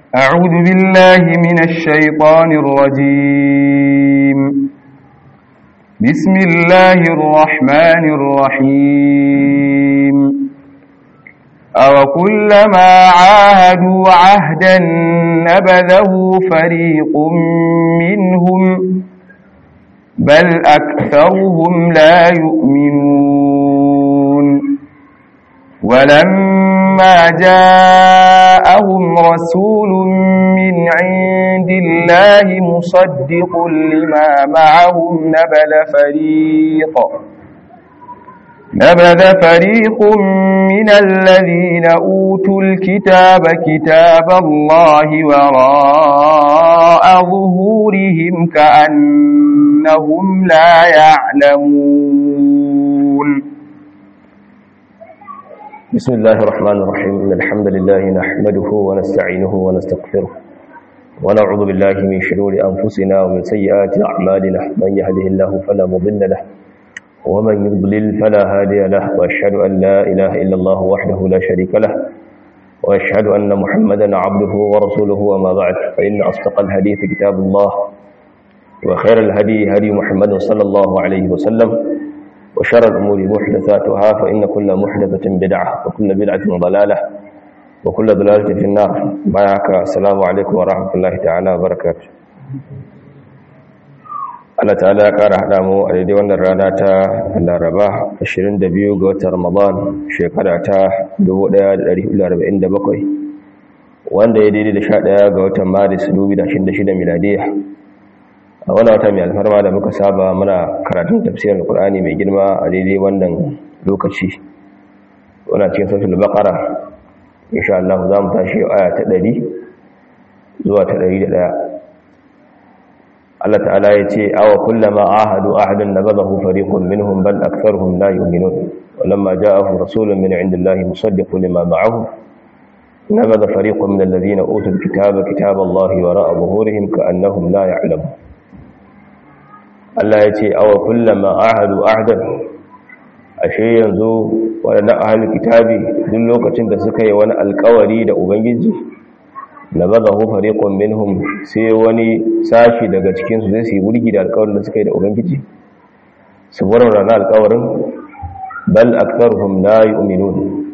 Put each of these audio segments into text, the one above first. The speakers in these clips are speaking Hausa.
أعوذ بالله من الشيطان الرجيم بسم الله الرحمن الرحيم أوكلما عاهدوا عهدا نبذه فريق منهم بل أكثرهم لا يؤمنون ولما جاءهم رسول من عند الله مصدق لما معهم نبذ فريق نبذ فريق من الذين أوتوا الكتاب كتاب الله وراء ظهورهم كأنهم لا يعلمون بسم الله الرحمن الرحيم إن الحمد لله نحمده ونستعينه ونستغفره ونعوذ بالله من شرور أنفسنا ومن سيئات أعمالنا من يهده الله فلا مضل له ومن يضلل فلا هادي له وأشهد أن لا إله إلا الله وحده لا شريك له وأشهد أن محمدا عبده ورسوله وما بعد فإن أصدق الحديث كتاب الله وخير الهدي هدي محمد صلى الله عليه وسلم وشر الأمور محدثاتها فإن كل محدثة بدعة وكل بدعة ضلالة وكل ضلالة في النار معك السلام عليكم ورحمة الله تعالى وبركاته Allah ta'ala ya ƙara haɗa mu a daidai wannan rana ta Laraba 22 ga watan Ramadan shekara ta 1447 wanda ya daidai da 11 ga watan Maris 2026 miladiya a wani wata mai alfarma da muka saba muna karatun tafsirin Qur'ani mai girma a daidai wannan lokaci wannan cikin suratul Baqara insha Allah za mu tashi aya ta 100 zuwa ta 101 Allah ta'ala ya ce awa kullama ahadu ahadan nabadahu fariqun minhum bal aktharuhum la yu'minun walamma ja'ahum rasulun min 'indillahi musaddiqun lima ma'ahum nabada fariqun min alladhina utul kitaba kitaba Allahi wara'a zuhurihim ka'annahum la ya'lamun Allah ya ce awa kullama ahadu ahadan ashe yanzu wadannan ahlul kitabi duk lokacin da suka yi wani alƙawari da ubangiji nabadahu fariqun minhum sai wani sashi daga cikin su zai su wurgi da alƙawarin da suka yi da ubangiji su warware na alƙawarin bal aktharuhum la yu'minun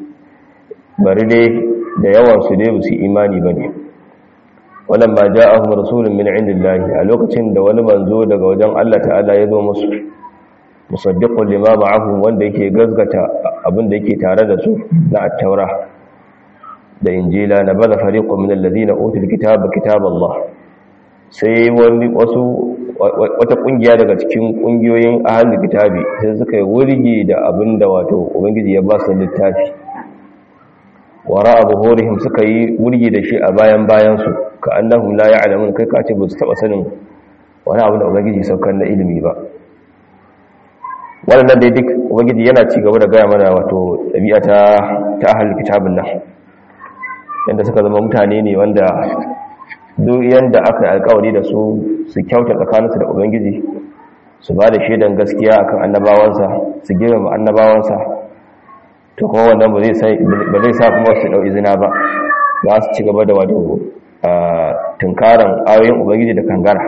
bari dai da yawan su dai su imani bane walamma ja'ahum rasulun min indillahi a lokacin da wani manzo daga wajen Allah ta'ala ya zo musu musaddiqun lima ma'ahum wanda yake gazgata abin da yake tare da su na at-taura da injila na bada fariqun min alladhina utul kitaba kitaballah sai wani wasu wata kungiya daga cikin kungiyoyin ahlul kitabi sai suka yi wurgi da abinda wato ubangiji ya ba su littafi wara abuhurihim suka yi wurgi da shi a bayan bayan su ka annahum la ya'lamun kai ka ce ba su taba sanin wani abu da ubangiji saukar na ilimi ba wannan dai duk ubangiji yana ci gaba da gaya mana wato ɗabi'a ta ta ahlul kitabin nan yadda suka zama mutane ne wanda duk yadda aka yi alkawari da su su kyauta tsakaninsu da ubangiji su ba da shaidan gaskiya akan annabawansa su girmama annabawansa to kuma wannan ba zai sa kuma su ɗau izina ba za su ci gaba da wato tunkaran ayoyin ubangiji da kangara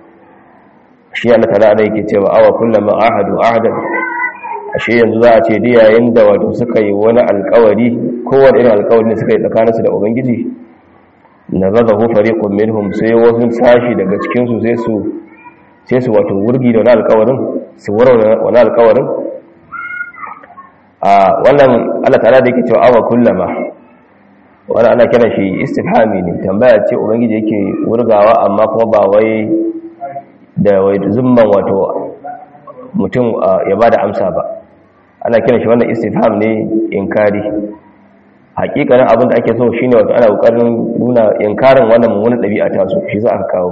shi Allah ta'ala da yake cewa awa kullama ahadu ahadan ashe yanzu za a ce da yayin da wato suka yi wani alkawari kowane irin alkawari suka yi tsakaninsu da ubangiji na zaga hu fariqun minhum sai wasu sashi daga cikin su sai su sai su wato wurgi da wani alkawarin su warware wani alkawarin a wannan Allah ta'ala da yake cewa awa kullama wannan ana kiran shi istifhami ne tambaya ce ubangiji yake wurgawa amma kuma ba wai da wai zumman wato mutum ya bada amsa ba ana kiran shi wannan istifham ne inkari hakikanin abin da ake so shine wato ana kokarin nuna inkarin wannan mummunan dabi'a ta su shi za aka kawo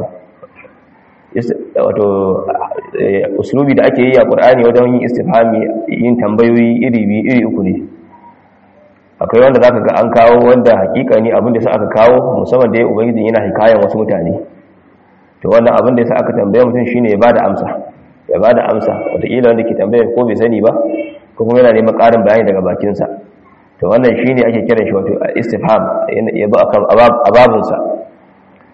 wato uslubi da ake yi a Qur'ani wajen yin istifhami yin tambayoyi iri biyu iri uku ne akwai wanda zaka ga an kawo wanda hakikani abin da sa aka kawo musamman da ubangiji yana hikayen wasu mutane to wannan abin da yasa aka tambaye mutum shine ya bada amsa ya bada amsa wataƙila wanda ke tambayar ko bai sani ba ko kuma yana neman ƙarin bayani daga bakinsa to wannan shine ake kiran shi wato istifham ya zo akan ababinsa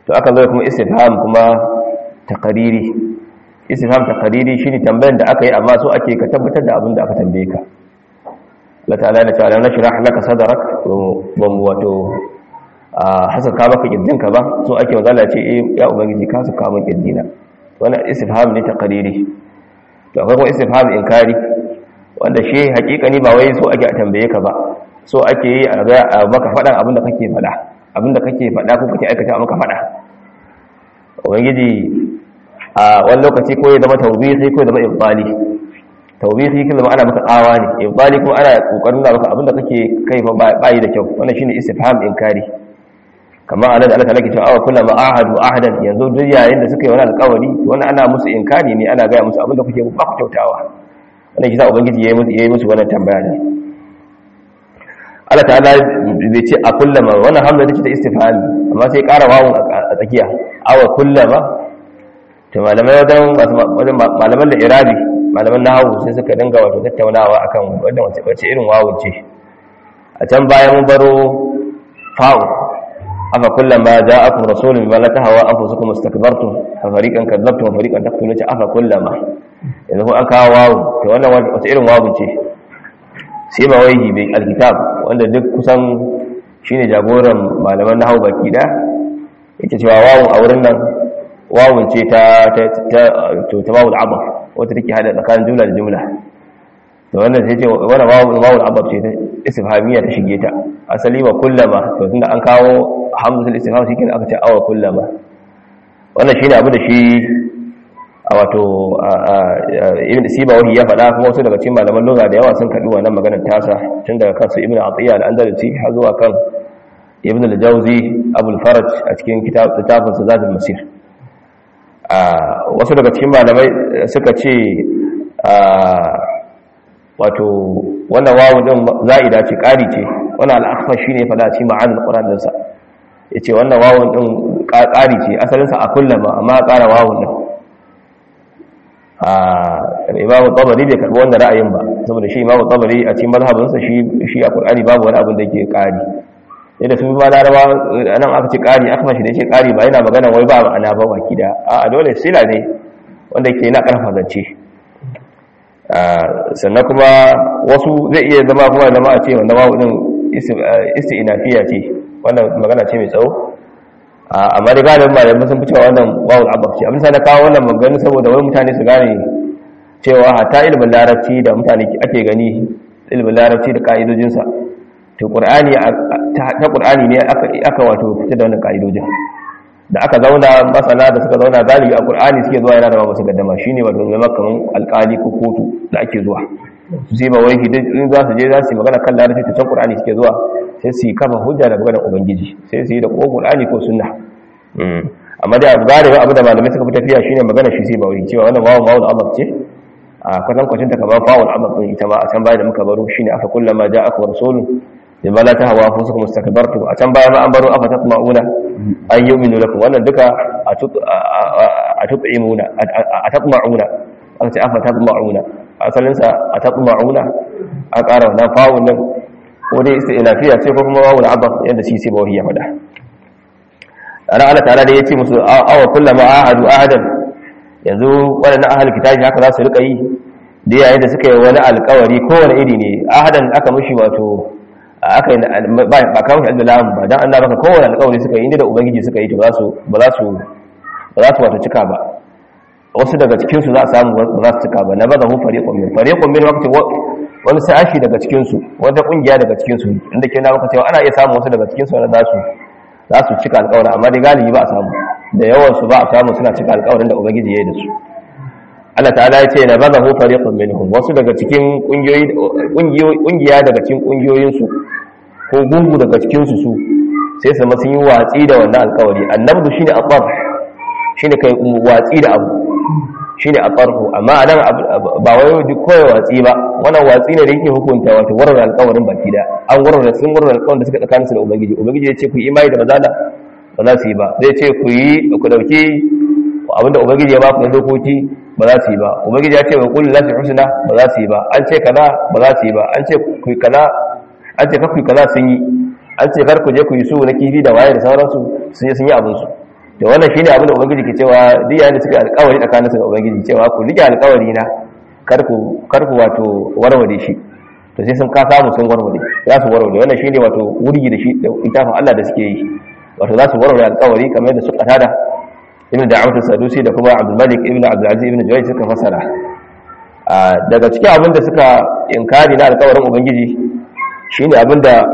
to aka zo kuma istifham kuma taqariri istifham taqariri shine tambayar da aka yi amma so ake ka tabbatar da abin da aka tambaye ka Allah ta'ala ya ce ala nashrah laka sadrak wa wato hasaka maka kirjinka ba so ake magana ce eh ya ubangiji ka saka maka kirjina wannan istifham ne taqariri to akwai kuma istifham inkari wanda shi hakikani ba wai so ake a tambaye ka ba so ake yi a ga maka faɗan abin da kake faɗa abin da kake faɗa ko kake aikata maka faɗa ubangiji a wani lokaci ko ya zama tawbihi ko ya zama ibali tawbihi kin zama ana maka tsawa ne ibali kuma ana kokarin da maka abin da kake kai fa bai da kyau wannan shine istifham inkari kamar anan da Allah ta lake cewa awa kullama ahadu ahadan yanzu duk yayin da suka yi wani alƙawari wannan ana musu inkari ne ana gaya musu abin da kuke ba ku kyautawa wannan shi sa ubangiji yayi musu yayi musu wannan tambaya ne Allah ta'ala bai ce a kullama wannan hamza take ta istifhami amma sai ƙara wawun a tsakiya awa kullama to malamai wajen malaman da irabi malaman nahawu sai suka dinga wato tattaunawa akan wannan wace irin wawun ce a can bayan mun baro fa'u afa kullama ja'akum rasulun bima la tahwa anfusukum istakbartum fa fariqan kadzabtum wa fariqan taqtulun afa kullama yanzu ko an kawo wawu to wannan wace irin wawun ce sai ba wai bai alkitab wanda duk kusan shine jagoran malaman nahwu baki da yake cewa wawun a wurin nan wawun ce ta ta to ta wawul abaf wata take hada tsakanin jumla da jumla to wannan sai ce wannan wawul wawul abaf ce ta istifhamiyya ta shige ta asali wa kullama to tunda an kawo hamzatul istifham shi kenan aka ce awa kullama wannan shine abu da shi a wato ibn siba wahi ya faɗa kuma wasu daga cikin malaman lugha da yawa sun kaɗi wannan maganar tasa tun daga kansu ibn atiya al-andalusi har zuwa kan ibn al-jawzi abul faraj a cikin kitabun sa zadul masir wasu daga cikin malamai suka ce wato wannan wawu din za'ida ce ƙari ce wannan al'akfa shi ne fada cikin ma'anin ƙuran dinsa ya ce wannan wawun din ƙari ce asalinsa a kullama amma ƙara wawun din imamu tabari bai karɓi wannan ra'ayin ba saboda shi imamu tabari a cikin mazhabinsa shi a ƙur'ani babu wani abin da ke ƙari yadda sun ba laraba nan aka ce ƙari aka mashi da ce ƙari ba yana magana wai ba ma'ana ba baki da a dole sila ne wanda ke na ƙarfa zance sannan kuma wasu zai iya zama kuma zama a ce wanda wawu din isti'inafiya ce wannan magana ce mai tsawo amma da galibin malamai sun fi cewa wannan wawu abab ce abin sa na kawo wannan magana saboda wani mutane su gane cewa hatta ilimin larabci da mutane ake gani ilimin larabci da ka'idojinsa to qur'ani ta qur'ani ne aka aka wato fitar da wannan kaidojin da aka zauna masana da suka zauna galibi a qur'ani suke zuwa yana da ba musu gaddama shine wato zama kaman alƙali ko kotu da ake zuwa su sai ba wai idan in za su je za su yi magana kan larabci ta can qur'ani suke zuwa sai su yi kafa hujja da maganar ubangiji sai su yi da ko qur'ani ko sunna amma da galibi abu da malamai suka fi tafiya shine magana shi sai ba wai cewa wannan wawu wawu Allah ce a kwatan kwacin ta kamar fa'ul amr din ita ma a can baya da muka baro shine aka kullama ja'akum rasulun bima la tahwa anfusukum istakbartum a can baya ma an baro afa tatma'una an yu'minu lakum wannan duka a tut'imuna a tatma'una aka ce afa tatma'una asalin sa a tatma'una a ƙara wannan fa'un nan ko dai lafiya ce ko kuma wawul abas yadda shi sai bawahi ya faɗa ana Allah ta'ala da yace musu awa kullama ahadu ahadan yanzu waɗannan ahal kitabi haka za su rika yi da yayin da suka yi wani alƙawari kowane iri ne ahadan aka mushi wato aka yi ba kawo shi da lamun ba don an baka kowane alƙawari suka yi inda da ubangiji suka yi to ba za su wata cika ba wasu daga cikinsu za a samu ba za su cika ba na baza hu fariƙon min fariƙon min wakati wani sashi daga cikinsu wata ƙungiya daga cikinsu inda ke na maka cewa ana iya samun wasu daga cikinsu wanda za su za su cika alƙawarin amma dai galibi ba a samu da yawansu ba a samu suna cika alƙawarin da ubangiji ya yi da su Allah ta'ala ya ce na baza hu fariqun minhum wasu daga cikin kungiya daga cikin kungiyoyinsu ko gungu daga cikin su su sai su sun yi watsi da wannan alƙawari annabdu shine atar shine kai watsi da abu shine atarhu amma anan ba wai duk koyi watsi ba wannan watsi ne da yake hukunta wato warar alƙawarin baki da an warar sun warar alƙawarin da suka tsakanin su da ubangiji ubangiji ya ce ku yi imani da mazala ba za su yi ba zai ce ku yi ku dauki abinda ubangiji ya ba ku na dokoki ba za su yi ba ubangiji ya ce wa kullu lati husna ba za su yi ba an ce kaza ba za su yi ba an ce ku yi kaza an ce kakku kaza sun yi an ce kar ku je ku yi su na kifi da waye da sauransu sun yi sun yi abin su to wannan shine abin da ubangiji ke cewa duk yayin da suka alƙawari tsakanin su da ubangiji cewa ku rike alƙawari na kar ku kar ku wato warware shi to sai sun ka samu sun warware za su warware wannan shine wato wurgi da shi da itafin Allah da suke yi wato za su warware alƙawari kamar yadda suka tada ibn da'awat sadusi da kuma abdul malik ibn abdul aziz ibn juwayy suka fasara daga cikin abin da suka inkari na alƙawarin ubangiji shine abinda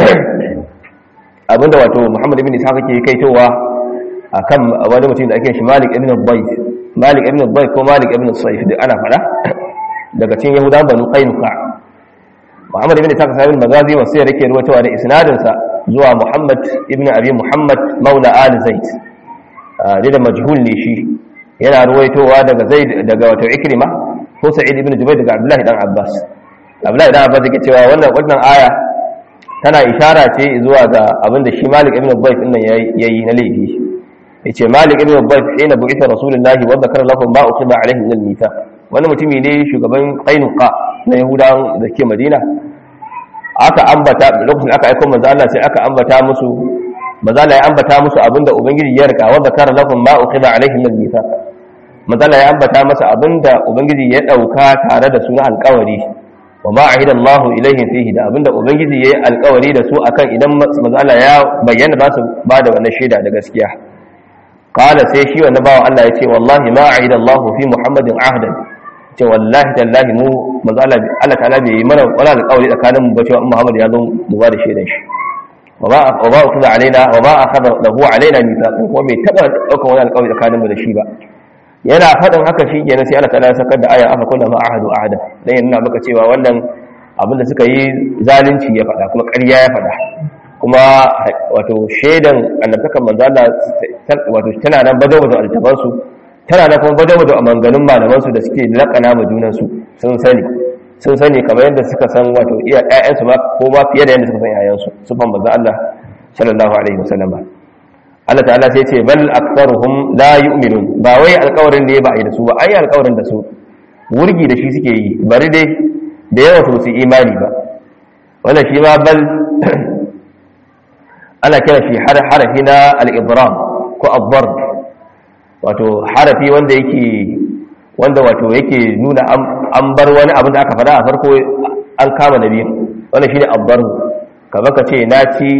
abinda wato muhammad ibn ishaq ke kaitowa akan wani mutum da ake shi malik ibn bayt malik ibn bayt ko malik ibn sayf da ana fada daga cikin yahudan banu qainuqa muhammad ibn ishaq sahibul magazi wasu ya rike ruwatawa da isnadin sa zuwa muhammad ibn abi muhammad maula al zaid da da majhul ne shi yana ruwaitowa daga zaid daga wato ikrima ko sa'id ibn jubayr daga abdullahi dan abbas abdullahi dan abbas yake cewa wannan wannan aya tana ishara ce zuwa ga abinda shi malik ibn bayt din nan yayi na laifi yace malik ibn bayt ina bu'itha rasulullahi wa dhakara lahum ma uqiba alaihi min al-mithaq wani mutumi ne shugaban qainuqa na yahudawan da ke madina aka ambata lokacin aka aika manzo Allah sai aka ambata musu manzo Allah ya ambata musu abinda ubangiji ya rika wa dhakara lahum ma uqiba alaihi min al-mithaq manzo Allah ya ambata masa abinda ubangiji ya dauka tare da su na alƙawari wa ma ahida Allah ilaihim fihi da abinda ubangiji yayi alƙawari da su akan idan manzo Allah ya bayyana ba su ba da wannan shaida da gaskiya qala sai shi wannan bawan Allah ya ce wallahi ma ahida Allah fi Muhammadin ahdan ce wallahi tallahi mu manzo Allah Allah ta'ala bai yi mana wala alƙawari tsakanin mu ba cewa Muhammad ya zo mu ba da shaidan shi wa ba wa ba ukhadha alaina wa ba akhadha lahu alaina mithaqan ko bai taba daukan wani alƙawari tsakanin mu da shi ba yana faɗin haka shi kenan sai Allah ta'ala ya sakar da aya aka kula ma ahadu ahada dan yana maka cewa wannan abin da suka yi zalunci ya faɗa kuma ƙarya ya faɗa kuma wato shaidan annabtakan manzo Allah wato tana nan bazo bazo altaban su tana nan kuma bazo bazo a manganun malaman su da suke lakana ma junan su sun sani sun sani kamar yadda suka san wato iya ƴaƴan su ma ko ma fiye da yadda suka san ƴaƴan su sufan manzo Allah sallallahu alaihi wasallam Allah ta'ala sai ce bal aktharuhum la yu'minun ba wai alƙawarin da ya ba da su ba ai alƙawarin da su wurgi da shi suke yi bari dai da yawa su su imani ba wannan shi ma bal ana kira shi harafi na al-idram ko ad-darb wato harafi wanda yake wanda wato yake nuna an bar wani abin da aka faɗa a farko an kama nabi wannan shine ad-darb kamar ka ce na ci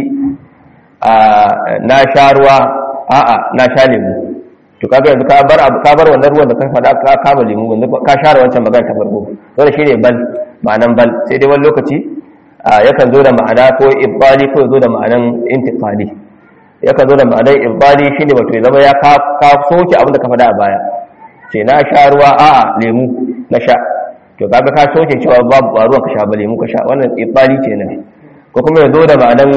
na sha ruwa a'a na sha lemu to kaga yanzu ka bar ka bar wannan ruwan da ka faɗa ka kama lemu yanzu ka share wancan magana ta farko wannan shine bal ma'anan bal sai dai wani lokaci yakan zo da ma'ana ko ibali ko zo da ma'anan intiqali yakan zo da ma'anan ibali shine wato ya zama ya ka soke abin da ka faɗa a baya sai na sha ruwa a'a lemu na sha to kaga ka soke cewa babu ruwan ka sha ba lemu ka sha wannan ibali kenan ko kuma ya zo da ma'anan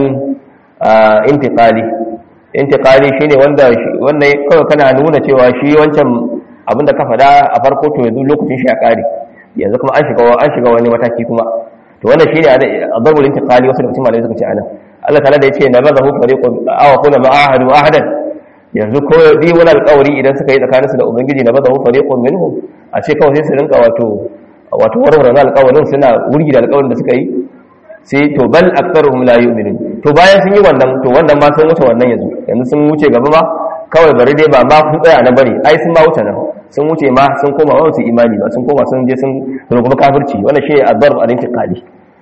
intiqali intiqali shine wanda wanda kawai kana nuna cewa shi wancan abin da ka faɗa a farko to yanzu lokacin shi ya ƙare yanzu kuma an shiga an shiga wani mataki kuma to wannan shine adabul intiqali wasu lokacin malai suka ce anan Allah ta'ala da yace nabazahu fariqun aw kuna ma'ahadu ahadan yanzu ko di wani alƙawari idan suka yi tsakanin su da ubangiji nabazahu fariqun minhum a ce kawai sai su rinka wato wato warware alƙawarin suna wurgi da alƙawarin da suka yi sai to bal aktharuhum la yu'minun to bayan sun yi wannan to wannan ma sun wuce wannan yanzu yanzu sun wuce gaba ma kawai bari dai ba ma kun tsaya na bari ai sun ma wuce nan sun wuce ma sun koma ba su imani ba sun koma sun je sun rungumi kafirci wannan shi adbar a rinkin kali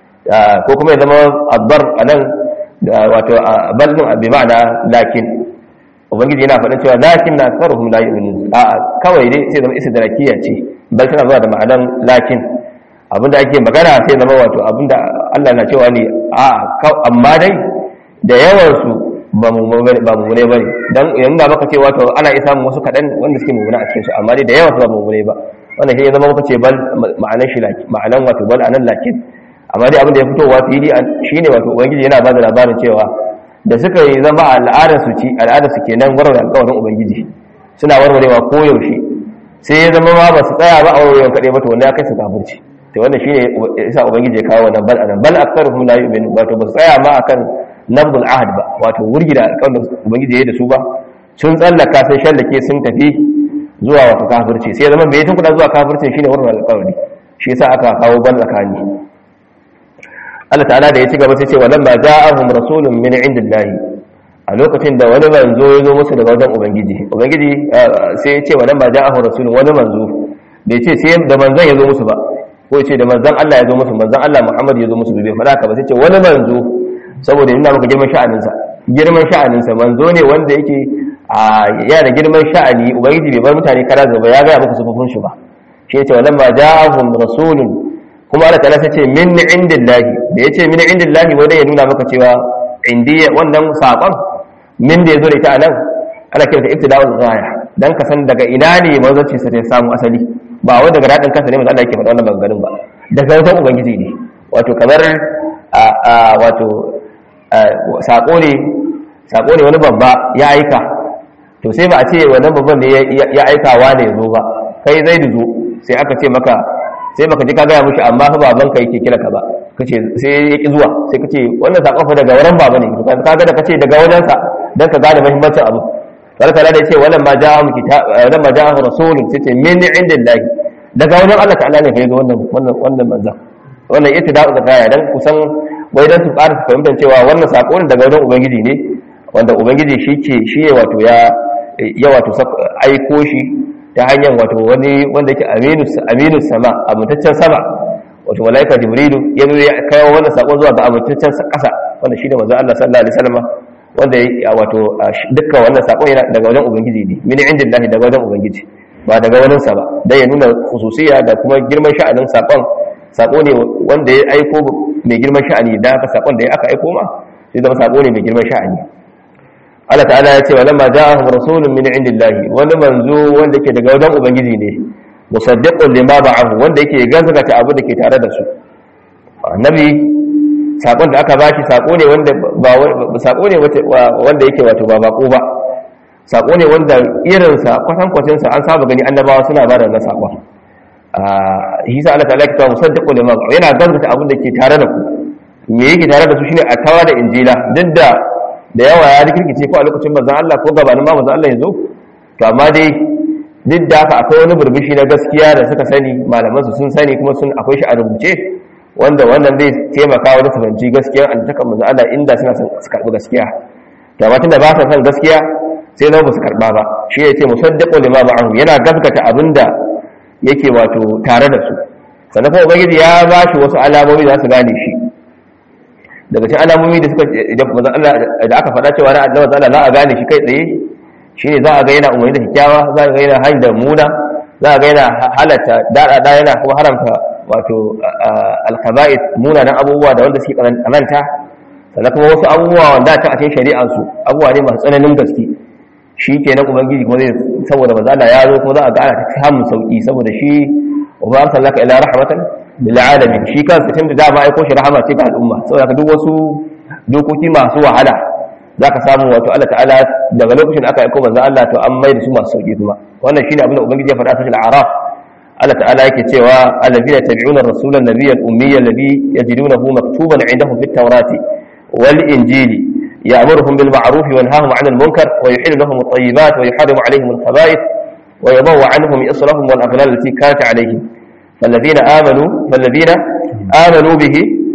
ko kuma ya zama adbar a nan da wato bal din bi ma'ana lakin ubangiji yana faɗin cewa lakin na aktharuhum la yu'minun a kawai dai sai zama istidrakiya ce bal tana zuwa da ma'anan lakin abinda ake magana sai zama wato abinda Allah na cewa ne a amma dai da yawansu ba mummune ba ne don yanzu da maka ce wato ana isa wasu kaɗan wanda suke mummune a cikinsu amma dai da yawansu ba mummune ba wannan shi ya zama muka ce bal ma'anan shi ma'anan wato bal anan lakin amma dai abinda ya fitowa fili shine wato ubangiji yana ba da labarin cewa da suka yi zama al'adar su ci al'adar su kenan warware alƙawarin ubangiji suna warwarewa koyaushe sai ya zama ma ba su tsaya ba a warwarewa kaɗai ba to wanda ya kai su kafirci to wannan shine isa ubangiji ya kawo wannan bal anan bal aktharuhum la yu'minu wato ba su tsaya ma akan nabdul ahad ba wato wurgi da alƙawarin ubangiji ya da su ba sun tsallaka sun shallake sun tafi zuwa wata kafirci sai zama bai tun kuɗa zuwa kafirci shine wurin alƙawari shi yasa aka kawo ban tsakani Allah ta'ala da ya ci gaba sai ce walan ma ja'ahum rasulun min indillahi a lokacin da wani manzo ya zo musu daga wajen ubangiji ubangiji sai ya ce wa nan ba ja'ahu rasulun wani manzo bai ce sai da manzon ya zo musu ba ko ya ce da manzon Allah ya zo musu manzon Allah Muhammad ya zo musu bai faɗa ka ba sai ce wani manzo saboda yana maka girman sha'aninsa girman sha'aninsa manzo ne wanda yake yana da girman sha'ani ubangiji bai bar mutane kara gaba ya gaya muku sufufin shi ba shi ya ce wa nan ba ja'ahum rasulun kuma Allah ta'ala sai ce min indillahi da yace min indillahi wanda ya nuna maka cewa indiya wannan sakon min da yazo da ita anan ana kiranta ibtida'ul ghaya dan ka san daga ina ne manzanci sa ya samu asali ba wai daga dadin kansa ne manzo Allah yake faɗa wannan maganganun ba daga wajen ubangiji ne wato kamar a wato sako ne sako ne wani babba ya aika to sai ba a ce wannan babban ne ya aikawa ne yazo ba kai zai zo sai aka ce maka sai baka ji ka gaya mushi amma fa baban ka yake kira ka ba kace sai ya ki zuwa sai kace wannan sakon fa daga wurin baba ne to ka ga da kace daga wajen sa dan ka gane muhimmancin abu sai kala da yace wannan ma ja'a kitab wannan ma ja'a rasulun sai ce min indillahi daga wajen Allah ta'ala ne kai ga wannan wannan wannan manzon wannan ittida'u zakaya dan kusan wai dan su ƙara fahimtar cewa wannan sako ne daga wajen ubangiji ne wanda ubangiji shi ke shi wato ya ya wato aiko shi ta hanyar wato wani wanda yake aminu sama amintaccen sama wato malaika jibrilu ya zo ya kawo wannan sakon zuwa ga amintaccen ƙasa wanda shi ne manzo Allah sallallahu alaihi wasallam wanda ya wato dukkan wannan sakon yana daga wajen ubangiji ne min indillahi daga wajen ubangiji ba daga wajen sa ba dan ya nuna khususiya da kuma girman sha'anin sakon sako ne wanda ya aiko mai girman sha'ani da haka sakon da ya aka aiko ma sai zama sako ne mai girman sha'ani Allah ta'ala ya ce wa lamma ja'ahum rasulun min indillahi wani manzo wanda ke daga wajen ubangiji ne musaddiqun lima ba'ahu wanda yake gaskata abu da ke tare da su annabi sakon da aka bashi sako ne wanda ba sako ne wanda yake wato ba bako ba sako ne wanda irin sa kwatan kwatan sa an saba gani annabawa suna ba da wannan sakon ah hisa Allah ta'ala ya ce musaddiqun lima ba'ahu yana gaskata abin da ke tare da ku me yake tare da su shine a tawa da injila duk da da yawa ya rikirkice ko a lokacin manzon Allah ko gabanin ma manzon Allah ya zo to amma dai duk da haka akwai wani burbushi na gaskiya da suka sani malaman su sun sani kuma sun akwai shi a rubuce wanda wannan zai taimaka wajen fahimci gaskiyar antakan manzon Allah inda suna son su karbi gaskiya to amma tunda ba sa son gaskiya sai na ba su karba ba shi ya ce musaddiqu lima ma'ahu yana gaskata abinda yake wato tare da su sannan kuma ubangiji ya ba shi wasu alamomi da su gane shi daga cikin alamomi da suka da aka faɗa cewa na annabi Allah za a gane shi kai tsaye shine za a ga yana umarni da kyakkyawa za a ga yana hanyar da muna za a ga yana halatta dada yana kuma haramta wato alkhaba'ith munanan abubuwa da wanda suke kananta sannan kuma wasu abubuwa wanda ta a cikin shari'ar su abubuwa ne masu tsananin gaske shi kenan ubangiji kuma zai saboda manzo Allah ya zo kuma za a ga ana ta samun sauki saboda shi wa ba arsalaka ila rahmatan lil alamin shi kansa tun da dama aiko shi rahama ce ga al'umma saboda duk wasu dokoki masu wahala zaka samu wato Allah ta'ala daga lokacin da aka aiko manzo Allah to an mai da su masu sauki kuma wannan shine abin da ubangiji ya faɗa a cikin al-a'raf Allah ta'ala yake cewa allazina tabi'una ar-rasula an-nabiyya al-ummiyya alladhi yajidunahu maktuban 'indahum fit-taurati wal-injili ya'muruhum bil ma'ruf wa yanhahum 'anil munkar wa yuhillu lahum at-tayyibat wa yuharrimu 'alayhim al-khaba'ith wa yadh'u 'anhum israhum wal-aghlal allati kanat 'alayhim فالذين آمنوا فالذين آمنوا به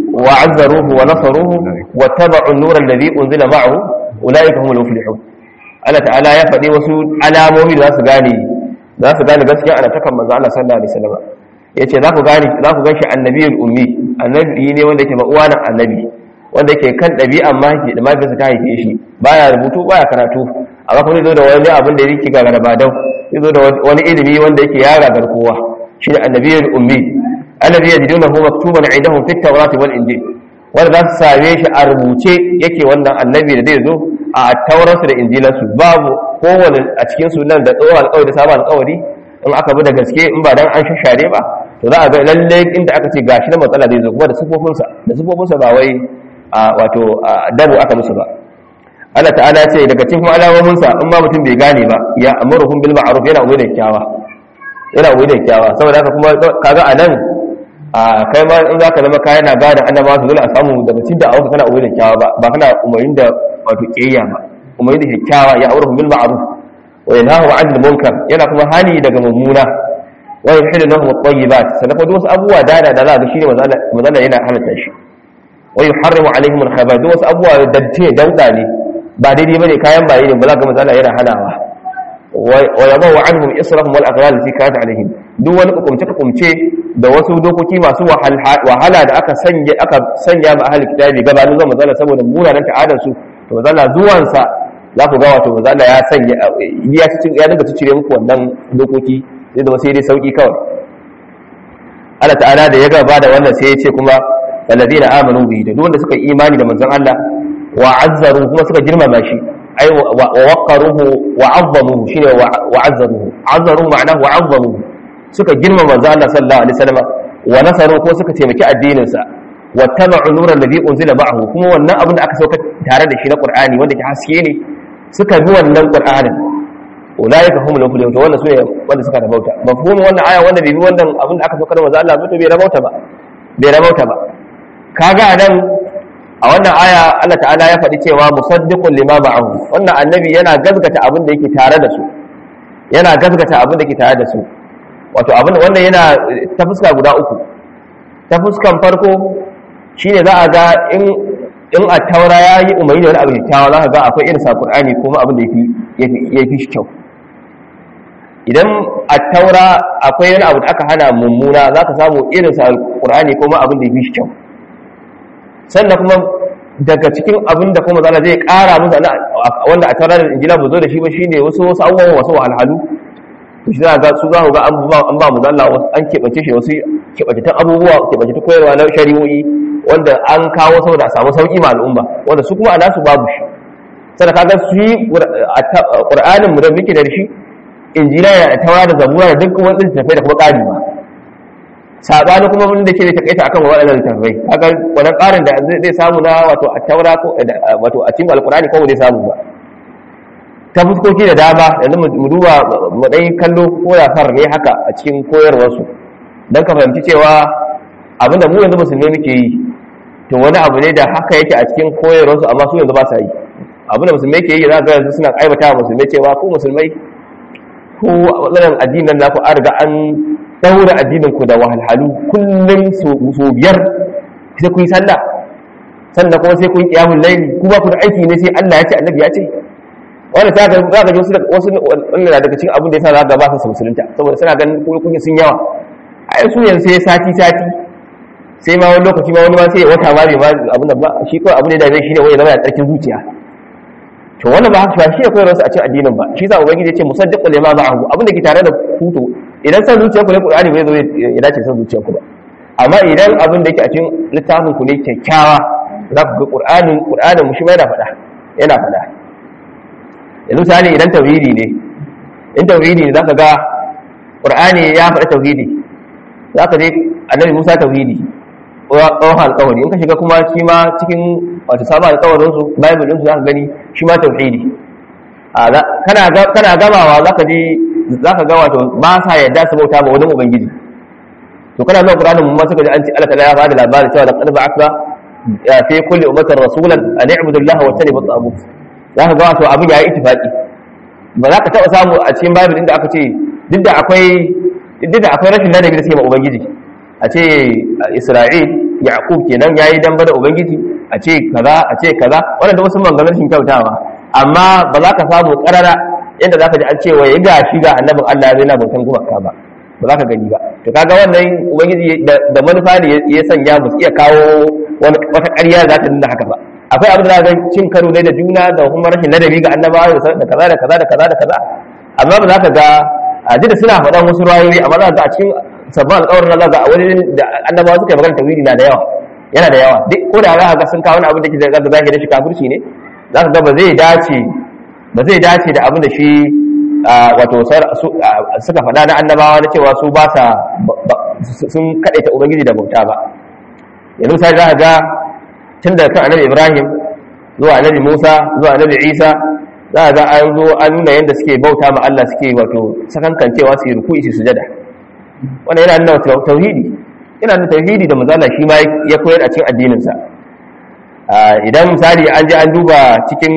وعزروه ونصروه واتبعوا النور الذي أنزل معه أولئك هم المفلحون Allah ta'ala ya faɗi wasu alamomi da za su gane za su gane gaskiya ana takan manzo Allah sallallahu alaihi wasallam yace za ku gane za ku ganshi annabiyul ummi annabi ne wanda yake ba uwa nan annabi wanda yake kan ɗabi'an mahaifi da mahaifinsa ta haife shi baya rubutu baya karatu amma kuma zai zo da wani abin da yake gagara ba dau zai zo da wani ilimi wanda yake ya gagar kowa shi ne annabiyul ummi alladhi yajidunahu maktuban 'indahum fit tawrati wal injil wanda za su same shi a rubuce yake wannan annabi da zai zo a taurarsu da injilansu babu kowane a cikin su nan da tsohon alƙawari da sabon alƙawari in aka bi da gaske in ba dan an shashare ba to za a ga lalle inda aka ce gashi na matsala zai zo kuma da sifofinsa da sifofinsa ba wai a wato dabo aka musu ba Allah ta'ala ce daga cikin alamominsa in ma mutum bai gane ba ya amuruhum bil ma'ruf yana ubai da kyawa yana ubai da kyawa saboda haka kuma kaga a nan a kai ma in zaka zama kayan na gada annaba su dole a samu daga cikin da auka kana ubai da kyawa ba ba kana umarin da wato kiyayya ba umarin da kyakkyawa ya amuruhum bil ma'ruf wa yanhahu 'anil munkar yana kuma hani daga mummuna wa yuhillu lahum at-tayyibat sannan kuma wasu abubuwa dada da za ga shine manzo yana halatta shi wa yuharrimu 'alaihim al-khaba'ith wasu abubuwa dante dauda ne ba daidai bane kayan baye ne ba za ka manzo Allah yana hanawa wa yabawu anhum israhum wal aghlal fi kanat alaihim duk wani hukumce hukumce da wasu dokoki masu wahala da aka sanya aka sanya ma ahli kitabi gabanin zuwa manzo saboda munanan ta'adar su to manzo zuwan sa za ku ga wato manzo ya sanya ya ci ya daga cire muku wannan dokoki sai da sai dai sauki kawai Allah ta'ala da ya gaba da wannan sai ya ce kuma alladina amanu bihi da duk wanda suka yi imani da manzon Allah wa azzaru kuma suka girmama shi ai wa waqaruhu wa azzamuhu shine wa azzaruhu azzaru ma'anahu wa azzamuhu suka girmama manzo Allah sallallahu alaihi wasallam wa nasaru ko suka taimaki addinin sa wa tabu'u nuran ladhi unzila ma'ahu kuma wannan abin da aka sauka tare da shi na Qur'ani wanda ke haske ne suka bi wannan Qur'anin ulaika humul muflihun to wannan sune wanda suka rabauta mafhumin wannan aya wanda bai bi wannan abin da aka sauka da manzo Allah to bai rabauta ba bai rabauta ba kaga anan a wannan aya Allah ta'ala ya faɗi cewa musaddiqun lima ma'ahu wannan annabi yana gazgata abin da yake tare da su yana gazgata abin da yake tare da su wato abin wannan yana ta fuska guda uku ta fuskan farko shine za a ga in in a taura ya yi umarni da wani abu kyakkyawa za ka ga akwai irin sa Qur'ani kuma abin da ya fi shi kyau idan a taura akwai wani abu da aka hana mummuna za ka samu irin sa Qur'ani kuma abin da ya fi shi kyau sannan kuma daga cikin abin da kuma zana zai kara musu wanda a taura da injila ba zo da shi ba shine wasu wasu abubuwan wasu wahalhalu to shi za ga su za ku ga an ba mu zalla an keɓance shi wasu keɓantattun abubuwa keɓantattun koyarwa na shari'o'i wanda an kawo saboda a samu sauƙi ma al'umma wanda su kuma a nasu babu shi sai kaga su yi ƙur'anin mu da muke da shi injila ya taura da zabura da duk wani littattafai da kuma ƙari ma sabani kuma wanda ke da takaita akan waɗannan littattafai kaga wannan ƙarin da zai samu na wato a taura ko wato a cikin alƙur'ani ko zai samu ba ta fuskoki da dama yanzu mu duba mu dai kallo ko da far ne haka a cikin koyarwarsu don ka fahimci cewa abinda mu yanzu musulmai muke yi to wani abu ne da haka yake a cikin koyarwarsu amma su yanzu ba sa yi abinda musulmai ke yi za ga yanzu suna aibata wa musulmai cewa ko musulmai ko wannan addinin naku an riga an daura addinin ku da wahalhalu kullum so biyar sai ku yi sallah sannan kuma sai ku yi qiyamul layli ku ba ku da aiki ne sai Allah ya ce annabi ya ce wanda ta ga za ka ji wasu wannan daga cikin abin da yasa za ka ba su musulunta saboda suna ganin kuɗi sun yawa ai su yanzu sai sati sati sai ma wani lokaci ma wani ma sai ya wata ma bai ma abin da ba shi kawai abin da ya shi ne wai zama ya tsarkin zuciya to wannan ba haka shi ne koyar wasu a cikin addinin ba shi sa ubangiji ya ce musaddiqul lima ma'ahu abin da ke tare da hutu idan san zuciyar ku ne qur'ani bai zo ya dace san zuciyar ku ba amma idan abin da yake a cikin littafin ku ne kyakkyawa za ku ga qur'anin qur'anin mu shi ma yana faɗa yana faɗa yanzu misali idan tauhidi ne in tauhidi ne zaka ga qur'ani ya faɗa tauhidi zaka je annabi Musa tauhidi tsohon alƙawari in ka shiga kuma shi ma cikin wato sabon alƙawarin su bible din su zaka gani shi ma tauhidi kana kana gamawa zaka ji zaka ga wato ba sa yadda su bauta ba wani ubangiji to kana zuwa qur'ani mun ma suka ji an ci Allah ya bada labarin cewa laqad ba'athna fi kulli ummatin rasulan an i'budu Allah wa tanibu at-taghut za ka ga wato abin ya yi itifaki ba za ka taɓa samu a cikin bible inda aka ce duk da akwai duk da akwai rashin ladabi da suke ma ubangiji a ce isra'il yaqub kenan yayi damba da ubangiji a ce kaza a ce kaza wannan da wasu mangalar rashin kyautawa amma ba za ka samu karara yadda za ka ji an ce wai ga shi ga annabin Allah zai na bautan gumaka ba ba za ka gani ba to kaga wannan ubangiji da manufa ne ya sanya ba su iya kawo wata ƙarya za ta nuna haka ba akwai abin da za cin karo ne da juna da kuma rashin ladabi ga annabawa da kaza da kaza da kaza da kaza amma ba za ka ga a ji da suna faɗan wasu rayoyi amma za ka ga a cikin sabbin alƙawarin Allah ga a wani da annabawa suka yi magana tawhidi na da yawa yana da yawa duk ko da za ka ga sun kawo wani abin da ke da zahiri shi kafirci ne za ka ga ba zai dace ba zai dace da abin da shi wato suka faɗa na annabawa na cewa su ba sa sun kaɗaita ubangiji da bauta ba yanzu sai za ka ga tun da kan annabi ibrahim zuwa annabi musa zuwa annabi isa za a ga an zo an nuna yadda suke bauta ma allah suke wato sakankancewa su yi ruku'i su sujada wannan yana nuna tauhidi yana nuna tauhidi da mazala shi ma ya koyar a cikin addininsa idan misali an je an duba cikin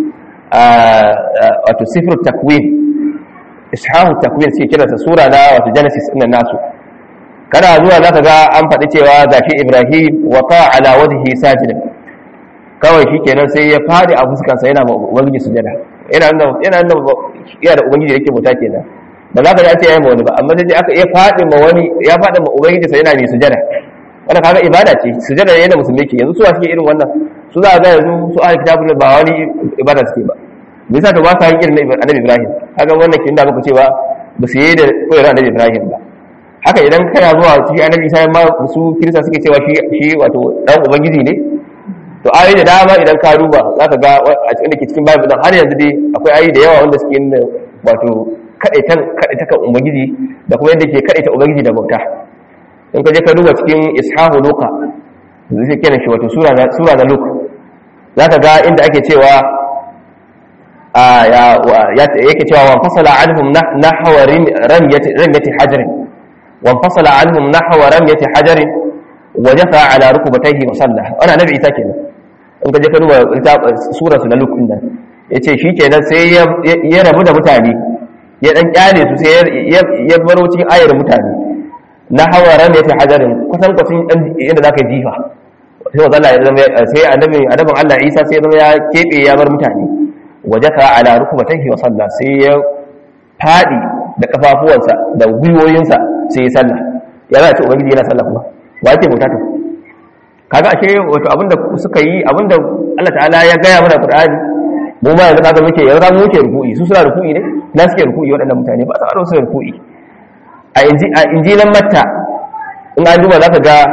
wato sifir takwin ishahu takwin suke kiransa sura na wato genesis ɗin nasu kana zuwa zaka ga an faɗi cewa gashi Ibrahim wa ta ala wajhi sajidan kawai shikenan sai ya fadi a fuskansa yana ubangiji sujada yana nan yana nan yana da ubangiji yake bauta kenan ba za ka ji a ce yayi ma wani ba amma sai aka iya fadi ma wani ya fadi ma ubangiji sai yana mai sujada wannan kaga ibada ce sujada ne da musulmi ke yanzu su suke irin wannan su za a ga yanzu su ahli kitabun ba wani ibada suke ba me yasa to ba sa yin irin annabi Ibrahim kaga wannan kin da muka cewa ba su yi da koyar annabi Ibrahim ba haka idan kana zuwa cikin annabi Isa ma su kirista suke cewa shi shi wato dan ubangiji ne to ayoyi da dama idan ka duba zaka ga a cikin da ke cikin Bible din har yanzu dai akwai ayoyi da yawa wanda suke yin wato kadaitan kadaitakan ubangiji da kuma yadda ke kadaita ubangiji da bauta in ka je ka duba cikin ishahu luka zai kenan shi wato sura na luka za ka ga inda ake cewa yake cewa wan fasala anhum nahwa ramyati hajarin wan fasala anhum nahwa ramyati hajarin wa jafa ala rukbatayhi wa salla ana nabi isa kenan in ka je ka duba sura su na luka din nan yace shikenan sai ya rabu da mutane ya dan kyale su sai ya baro cikin ayar mutane na hawaran da ya fi hajarin kusan kwasin yadda za ka yi jifa sai wa zalla ya zama sai annabin annabin Allah Isa sai ya zama ya kebe ya bar mutane wajaka ala rukbatihi wa salla sai ya fadi da kafafuwansa da gwiwoyinsa sai ya salla ya za a ce ubangiji yana salla kuma wa yake bauta to kaga ashe wato abinda suka yi abinda Allah ta'ala ya gaya mana Qur'ani mu ma yanzu kaga muke yanzu mu muke ruku'i su suna ruku'i ne na suke ruku'i waɗannan mutane ba sa su ruku'i a injilan matta in an duba za ka ga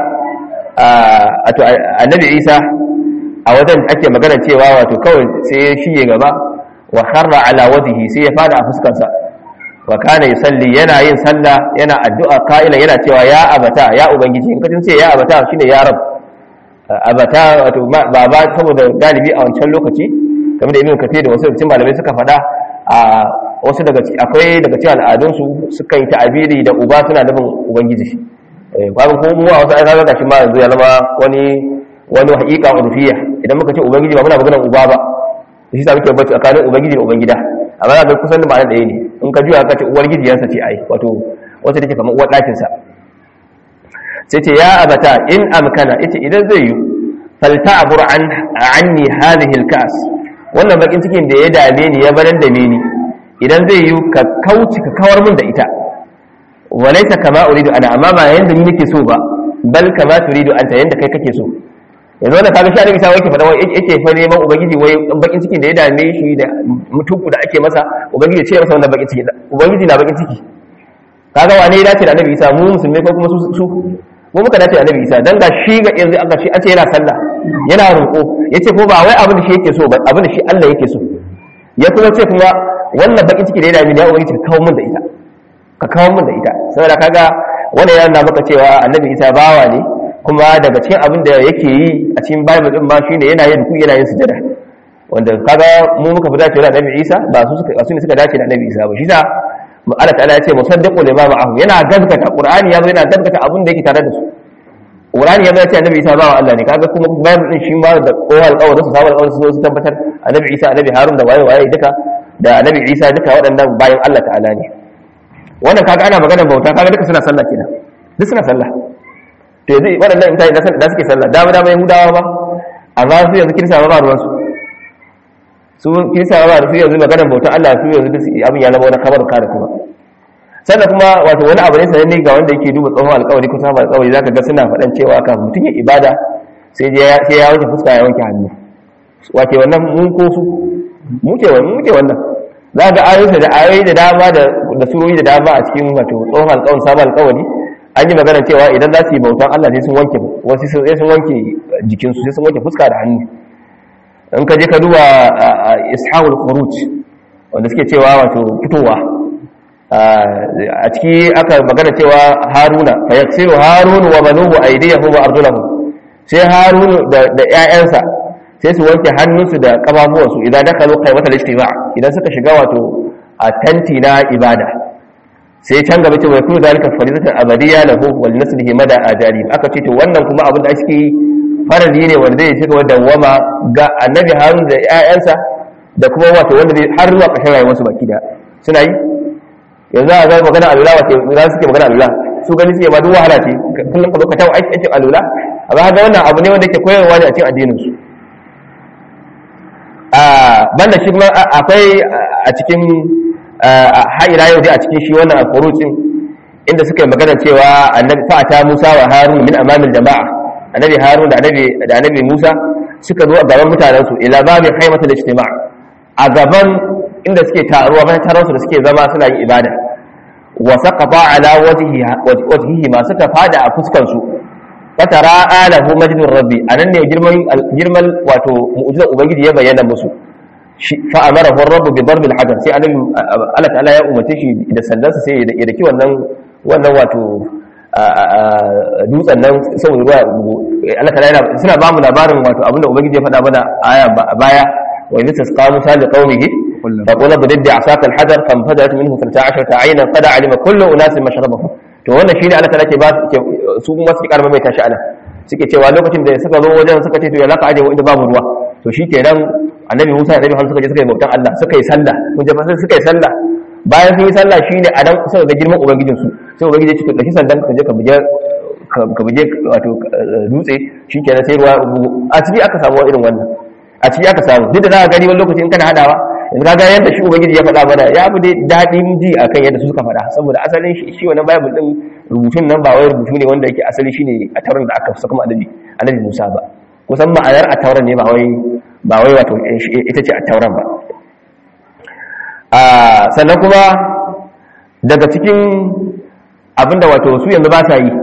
annabi isa a wajen ake magana cewa wato kawai sai ya shige gaba wa harra ala wajihi sai ya fada a fuskansa wa kana yusalli yana yin sallah yana addu'a ka'ila yana cewa ya abata ya ubangiji in ka ce ya abata shine ya rab abata wato baba saboda galibi a wancan lokaci game da ibn kathir da wasu cikin malamai suka faɗa a wasu daga akwai daga cikin al'adunsu suka yi ta'abiri da uba suna nufin ubangiji kwanan ko mu a wasu ai kaga gashi ma yanzu ya zama wani wani haƙiƙa urfiya idan muka ce ubangiji ba muna maganar uba ba shi sa muke bacci tsakanin ubangiji da ubangida amma za ka kusan da ma'ana ɗaya ne in ka juya ka ce uwar gijiyansa ce ai wato wacce take kamar uwar ɗakinsa sai ce ya abata in amkana ita idan zai yi falta'bur an anni hadhihi al-kas wannan bakin cikin da ya dame ni ya baran da ni idan zai yi ka kauci ka kawar min da ita walaita kama uridu ana amma ba yanda ni nake so ba bal kama turidu anta yanda kai kake so yanzu wannan kaga shi annabi sai yake fada wai yake fa neman ubangiji wai bakin cikin da ya dame shi da mutuku da ake masa ubangiji ya ce masa wannan bakin ciki ubangiji na bakin ciki kaga wane ya dace da annabi isa mu musulmi ko kuma su su mu muka dace da annabi isa dan ga shi ga yanzu aka ce an ce yana sallah yana roƙo yace ko ba wai abin da shi yake so ba abin da shi Allah yake so ya kuma ce kuma wannan bakin ciki da ya dame ni ya ubangiji ka kawo min da ita ka kawo min da ita saboda kaga wannan yana maka cewa annabi isa bawa ne kuma daga cikin abin da yake yi a cikin bible din ma shine yana yin ruku yana yin sujada wanda kaga mu muka fi dacewa da annabi isa ba su suka su ne suka dace da annabi isa ba shi sa Allah ta'ala ya ce musaddiqu lima ma'ahu yana gaskata qur'ani ya yana gaskata abin da yake tare da su qur'ani ya ce annabi isa bawa Allah ne kaga kuma bible din shi ma da kowa alƙawarin su sabon alƙawarin su su tabbatar annabi isa annabi harun da waye waye duka da annabi isa duka waɗannan bayan Allah ta'ala ne wannan kaga ana maganar bauta kaga duka suna sallah kenan duk suna sallah to yanzu waɗannan mutane da suke sallah dama dama yahudawa ba amma su yanzu kirista ba ruwan su su kirista ba su yanzu maganar bauta Allah su yanzu abin ya zama wani kamar kare kuma sannan kuma wato wani abu ne sananne ga wanda yake duba tsohon alƙawari ko sabon alƙawari zaka ga suna faɗan cewa kan mutum ya ibada sai ya wanke fuska ya wanke hannu wace wannan mun ko su muke wannan muke wannan za ga ayoyi da ayoyi da dama da surori da dama a cikin wato tsohon alƙawarin sabon alƙawari an yi magana cewa idan za su yi bautan Allah sai sun wanke wasu sai sun wanke jikinsu sai sun wanke fuska da hannu in ka je ka duba ishaqul khuruj wanda suke cewa wato fitowa a ciki aka magana cewa haruna fa yaksiru harun wa banuhu aydiyahu wa arjulahu sai harun da da ƴaƴansa sai su wanke hannunsu da kafafuwansu idan dakalu qaymatal ijtima idan suka shiga wato a tanti na ibada sai can gaba ce wai kullu zalika faridatan abadiyya lahu wal naslihi mada ajali aka ce to wannan kuma abin da ake faradi ne wanda zai shiga dawwama ga annabi harun da ƴaƴansa da kuma wato wanda zai har zuwa ƙarshen rayuwarsu baki da suna yi yanzu a zai magana alula wace za suke magana alula su gani suke ma duk wahala ce kullum ka zo ka tawo aiki aikin alula amma ga wannan abu ne wanda ke koyarwa ne a cikin addinin su banda shi kuma akwai a cikin ha'ira yau dai a cikin shi wannan alfurucin inda suka yi magana cewa annabi fa'ata Musa wa Harun min amamil jama'a annabi Harun da annabi da annabi Musa suka zo a gaban mutanen su ila babi khaymatul ijtima' a gaban inda suke taruwa bayan taron su da suke zama suna yin ibada wa saqata ala wajhihi wajhihi ma suka fada a fuskan su fatara alahu majdur rabbi anan ne girman girman wato mu'jizar ubangiji ya bayyana musu fa amarahu rabbu bi darbi al-hajar sai annabi Allah ta'ala ya umarce shi da sandansa sai ya daki wannan wannan wato dutsen nan saboda ruwa Allah ta'ala yana suna ba mu labarin wato abinda ubangiji ya faɗa mana aya baya wa idza tasqa musa li qaumihi fa qala bidda asaka al-hajar fanfadat minhu 12 aynan qad alima kullu unasin mashrabahum to wannan shine Allah ta'ala ke ba su kuma suke karba mai tashi ana suke cewa lokacin da suka zo wajen suka ce to ya laka aje inda babu ruwa to shikenan annabi Musa da Annabi Muhammad suka je suka yi bautan Allah suka yi sallah kun je fa suka yi sallah bayan sun yi sallah shine a dan suka ga girman ubangijin su sai ubangiji ya ce daki sandan ka je ka buje ka buje wato dutse shikenan sai ruwa a ciki aka samu irin wannan a ciki aka samu duk da za ka gani wani lokaci in kana hadawa yanzu kaga yadda shi ubangiji ya faɗa mana ya fi dai daɗin ji akan yadda su suka faɗa saboda asalin shi shi wannan bible din rubutun nan ba wai rubutu ne wanda yake asali shine a tauran da aka saka kuma annabi annabi Musa ba kusan ma'anar a tauran ne ba wai ba wai wato ita ce a tauran ba sannan kuma daga cikin abinda wato su yanzu ba sa yi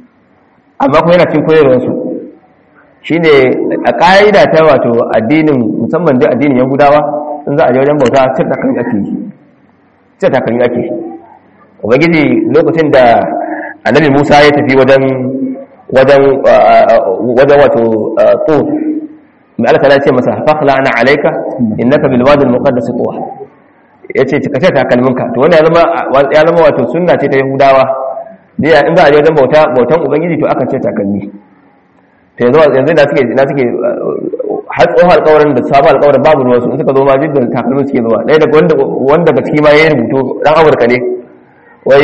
amma kuma yana cin koyarwarsu shi ne a ƙa'ida ta wato addinin musamman da addinin yahudawa in za a je wajen bauta cin takalmi ake yi cin takalmi ake ubangiji lokacin da annabi musa ya tafi wajen wajen wajen wato tsor mai alkala ce masa fakhla ana alaika innaka bil wadi al muqaddas tuwa yace ka ce takalminka to wannan ya zama ya zama wato sunna ce ta yahudawa da in za a je wajen bauta bautan ubangiji to akan ce takalmi to yanzu yanzu da suke na suke har tsohon alƙawarin da sabon alƙawarin babu ruwan su in suka zo ma jidda takalmin suke zuwa ɗaya daga wanda wanda daga ciki ma yayin rubutu dan amurka ne wai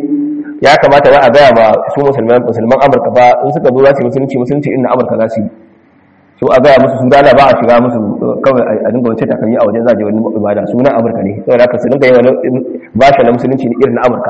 ya kamata wai a gaya ba su musulman musulman amurka ba in suka zo za su yi musulunci musulunci inda amurka za su yi so a gaya musu su dala ba a shiga musu kawai a dinga wace takalmi a wajen zaje wani ibada sunan amurka ne saboda haka su dinga yi wani bashi na musulunci ne irin na amurka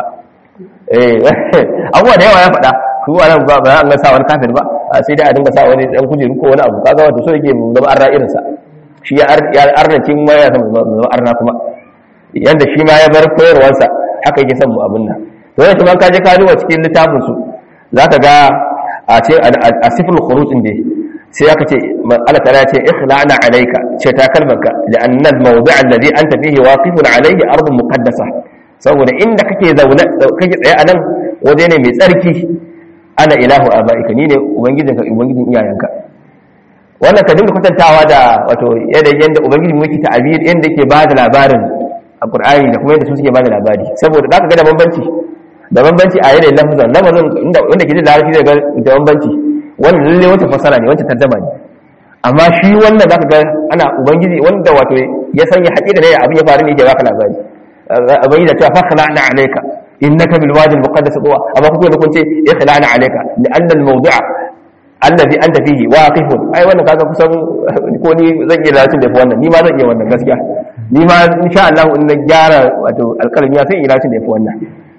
abubuwa da yawa ya faɗa su wa nan ba an ga sa wani kafir ba sai dai a dinga sa wani dan kujeru ko wani abu kaga wato so yake zama arna irin sa shi ya arna cin ma ya zama arna kuma yanda shi ma ya bar koyarwarsa haka yake son mu abin nan to yanzu ban kaje ka duba cikin littafin su zaka ga a ce a sifrul khuruj din dai sai aka ce Allah ta ce ikhla'na alayka ce ta kalmanka li'anna al-mawdi' alladhi anta fihi waqifun alayhi ardun muqaddasa saboda inda kake zaune kake tsaye a nan waje ne mai tsarki ana ilahu abaika ni ne ubangijinka ubangijin iyayenka wannan ka dinga kwatantawa da wato yadda yanda ubangiji mu yake ta'abir yanda yake ba da labarin a qur'ani da kuma yadda su suke ba da labari saboda zaka ga da bambanci da bambanci a yanayin lafazan lafazan inda wanda ke da larabci zai ga da bambanci wannan lalle wata fasara ne wata tarjama ne amma shi wannan zaka ga ana ubangiji wanda wato ya sanya haƙiƙa ne abin ya faru ne yake baka labari ubangiji ta fa khala'na alayka innaka bil wadi al muqaddas tuwa amma kuke da kun ce ikhla'na alayka li anna al mawdu'a alladhi anta fihi waqifun ai wannan kaga kusan ko ni zan iya lalatin da wannan ni ma zan iya wannan gaskiya ni ma insha Allah in na gyara wato alƙalami sai in lalatin da wannan